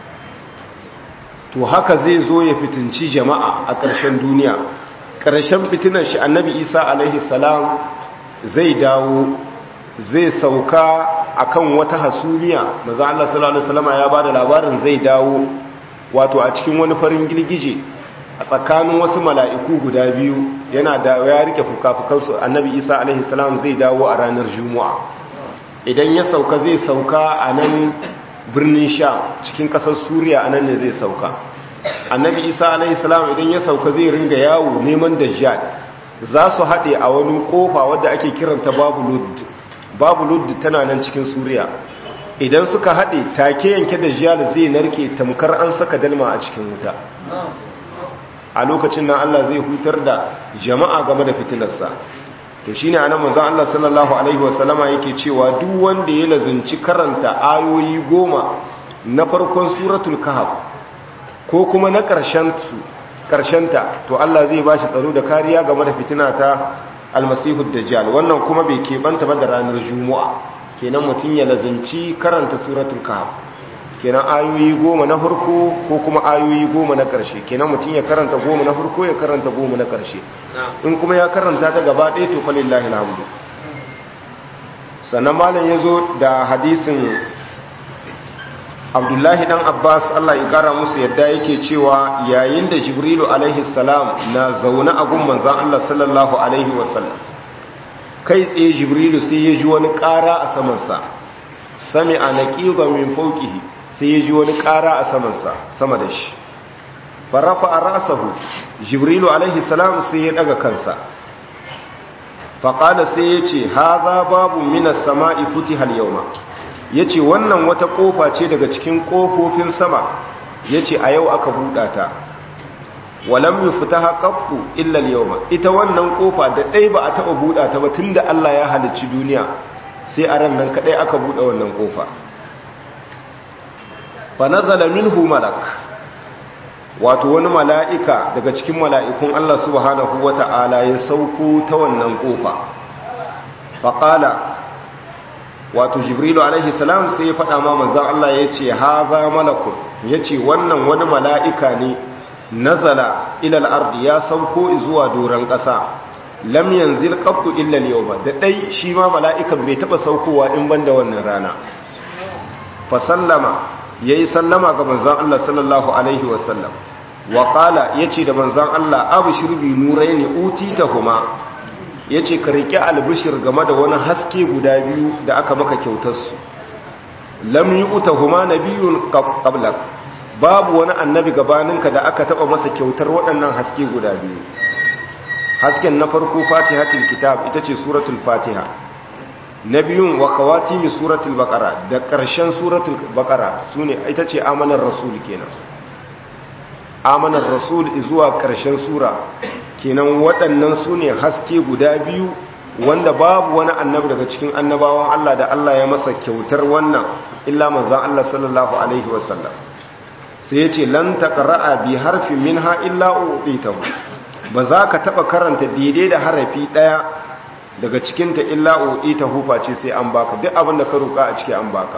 to haka zai zo ya fitinci jama'a a ƙarshen duniya ƙarshen fitinar shi annabi isa alaihi salam zai dawo zai sauka akan wata hasumiya maza Allah sallallahu alaihi wasallam ya bada labarin zai dawo wato a cikin wani farin girgije a tsakanin wasu mala'iku guda biyu yana da ya rike fukafukansu annabi isa alaihi salam zai dawo a ranar juma'a idan ya sauka zai sauka a nan birnin sha cikin kasar suriya a nan ne zai sauka annabi isa alaihi salam idan ya sauka zai ringa yawo neman dajjal za su haɗe a wani ƙofa wadda ake kiranta babu lud babu lud tana nan cikin suriya idan suka haɗe take yanke dajjal zai narke tamkar an saka dalma a cikin wuta a lokacin nan Allah zai hutar da jama'a game da fitinarsa to shine anan manzon Allah sallallahu alaihi wasallama yake cewa duk wanda ya lazunci karanta ayoyi goma na farkon suratul kahf ko kuma na karshen su karshenta to Allah zai bashi tsaro da kariya game da fitina ta almasihud dajjal wannan kuma bai keɓanta ba da ranar juma'a kenan mutum ya lazunci karanta suratul kahf kenan ayoyi goma na farko ko kuma ayoyi goma na ƙarshe kenan mutum ya karanta goma na farko ya karanta goma na ƙarshe in kuma ya karanta ta gaba ɗaya to falillahi alhamdu sannan malam ya zo da hadisin abdullahi dan abbas allah ya kara musu yadda yake cewa yayin da jibrilu alaihi salam na zaune a gun manzan allah sallallahu alaihi wasallam kai tsaye jibrilu sai ya ji wani ƙara a samansa sami a naƙiƙa min fauƙihi sai ya ji wani ƙara a samansa sama da shi farafa a rasahu jibrilu alaihi salam sai ya daga kansa faƙada sai ya ce haza babu minas sama'i futi hal yauma ya ce wannan wata ƙofa ce daga cikin ƙofofin sama ya ce a yau aka buɗa ta walam yi fita haƙaƙu illal yauma ita wannan ƙofa da ɗai ba a taɓa buɗa ta ba tun da Allah ya halicci duniya sai a ran nan kaɗai aka buɗe wannan ƙofa fa nazala minhu malak wato wani mala'ika daga cikin mala'ikun Allah subhanahu wata'ala ya sauko ta wannan kofa faƙala wato jibrilu alaihi salam sai ya faɗa ma manzan Allah ya ce haza malakun ya ce wannan wani mala'ika ne nazala ilal ardi ya sauko zuwa doron ƙasa lam yanzil qattu illa al-yawma da dai shi ma mala'ikan bai taba saukowa in banda wannan rana fa sallama yayi sallama ga manzon Allah sallallahu alaihi wasallam wa qala yace da manzon Allah abshir bi nuraini utitahuma yace ka riki albishir game da wani haske guda biyu da aka maka kyautar su lam yu'tahuma nabiyyun qablak babu wani annabi gabaninka da aka taba masa kyautar waɗannan haske guda biyu hasken na farko fatihatul kitab ita ce suratul fatiha na biyun wa kawatimi suratul baqara da ƙarshen suratul baqara sune ita ce amanar rasul kenan amanar rasul zuwa ƙarshen sura kenan waɗannan sune haske guda biyu wanda babu wani annabi daga cikin annabawan Allah da Allah ya masa kyautar wannan illa manzon Allah sallallahu alaihi wasallam sai ya ce lan taqra'a bi harfin minha illa u'titahu ba za ka taba karanta daidai da harafi daya daga cikinta illa u'titahu face sai an baka duk abin da ka roka a ciki an baka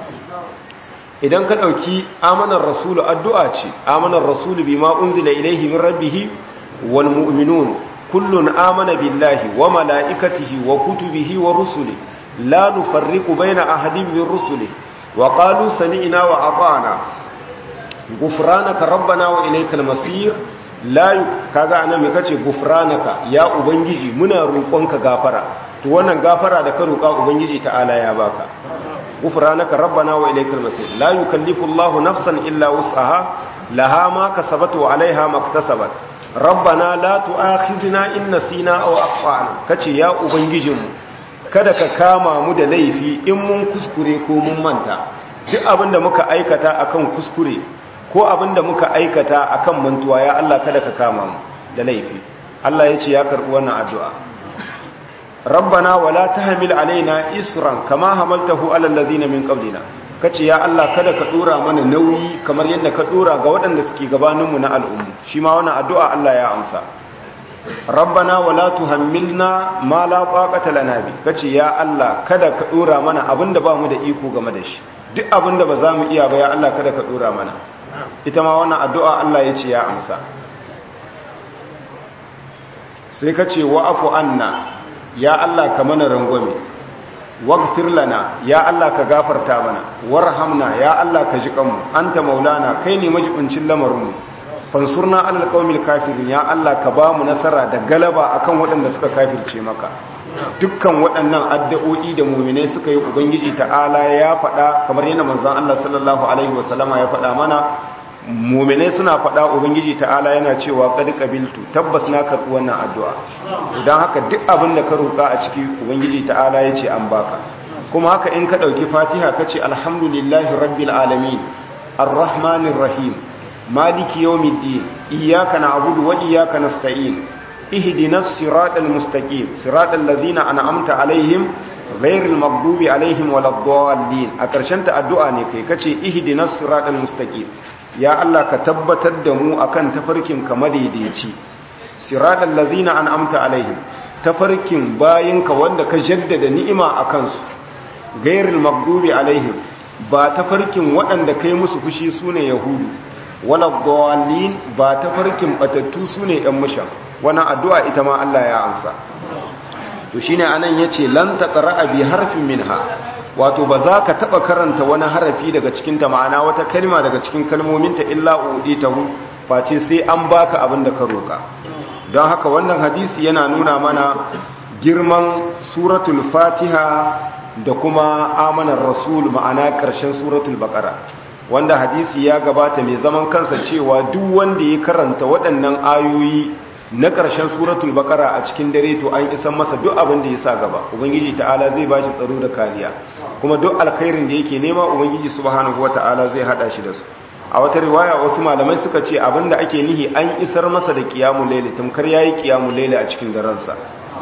idan ka dauki amanar rasulu addu'a ce amanar rasulu bima unzila ilayhi min rabbih wal mu'minun kullun amana billahi wa malaikatihi wa kutubihi wa rusuli la nufarriqu baina ahadin min rusuli wa qalu sami'na wa ata'na gufranaka rabbana wa ilaykal masir la kaga anan me kace gufranaka ya ubangiji muna roƙonka gafara to wannan gafara da ka roƙa ubangiji ta'ala ya baka gufranaka rabbana wa ilaykal masir la yukallifu Allahu nafsan illa wus'aha laha ma kasabat wa 'alayha ma iktasabat rabbana la tu'akhizna in nasina aw akhtana kace ya ubangijinmu kada ka kama mu da laifi in mun kuskure ko mun manta duk abinda muka aikata akan kuskure ko abinda muka aikata akan mantuwa ya Allah kada ka kama mu da laifi Allah ya ce ya karbi wannan addu'a rabbana wala tahmil alaina isran kama hamaltahu alal ladina min qablina kace ya Allah kada ka dora mana nauyi kamar yadda ka dora ga waɗanda suke gabaninmu na al'ummu shi ma wannan addu'a Allah ya amsa rabbana wala tuhammilna ma la taqata lana bi kace ya Allah kada ka dora mana abinda ba mu da iko game da shi duk abinda ba za mu iya ba ya Allah kada ka dora mana ita ma wannan addu'a Allah ya ce ya amsa sai kace wa'fu anna ya Allah ka mana rangwame waghfir lana ya Allah ka gafarta mana warhamna ya Allah ka ji kanmu anta maulana kai ne majibincin lamarinmu fansurna alal qaumil kafirin ya Allah ka ba mu nasara da galaba akan waɗanda suka kafirce maka dukkan waɗannan addu'o'i da mu'minai suka yi ubangiji ta'ala ya faɗa kamar yana manzon Allah sallallahu alaihi wasallama ya faɗa mana mu'minai suna faɗa ubangiji ta'ala yana cewa qad qabiltu tabbas na karɓi wannan addu'a idan haka duk abin da ka roƙa a ciki ubangiji ta'ala ya ce an baka kuma haka in ka ɗauki fatiha ka ce alhamdulillahi rabbil alamin arrahmanir rahim maliki yawmiddin iyyaka na'budu wa iyyaka nasta'in ihdinas siratal mustaqim siratal ladzina an'amta alaihim ghairil maghdubi alaihim waladdallin a ƙarshen ta addu'a ne kai kace ihdinas siratal mustaqim ya Allah ka tabbatar da mu akan tafarkin ka madaidaici siratal ladzina an'amta alaihim tafarkin bayinka wanda ka jaddada ni'ima akan su ghairil maghdubi alaihim ba tafarkin waɗanda kai musu fushi sune yahudu wala dawalin ba ta farkin batattu su ne ‘yan mushan wannan addu'a ita ma Allah ya ansa to shi ne anan ya ce lan taƙara abi harfin minha wato ba za ka taɓa karanta wani harafi daga cikinta ma'ana wata kalma daga cikin kalmominta illa uɗi ta hu face sai an baka abin da ka roƙa don haka wannan hadisi yana nuna mana girman suratul fatiha da kuma amanar rasul ma'ana ƙarshen suratul baƙara wanda hadisi ya gabata mai zaman kansa cewa duk wanda ya karanta waɗannan ayoyi na ƙarshen suratul bakara a cikin dare to an isan masa duk abin da ya sa gaba ubangiji ta'ala zai ba shi tsaro da kariya kuma duk alkhairin da yake nema ubangiji subhanahu wata'ala zai hada shi da su a wata riwaya wasu malamai suka ce abin da ake nihi an isar masa da qiyamul layli tamkar yayi qiyamul layli a cikin daransa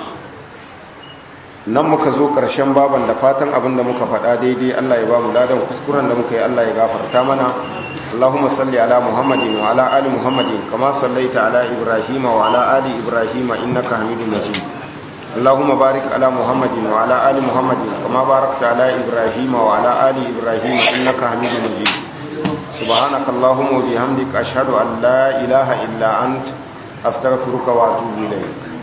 nan muka zo ƙarshen baban da fatan abin da muka faɗa daidai Allah ya ba mu ladan kuskuren da muka yi Allah ya gafarta mana Allahumma salli ala Muhammadin wa ala ali Muhammadin kama sallaita ala Ibrahim wa ala ali Ibrahim innaka Hamidum Majid Allahumma barik ala Muhammadin wa ala ali Muhammadin kama barakta ala Ibrahim wa ala ali Ibrahim innaka Hamidum Majid Subhanaka Allahumma wa bihamdika ashhadu an la ilaha illa ant astaghfiruka wa atubu ilayk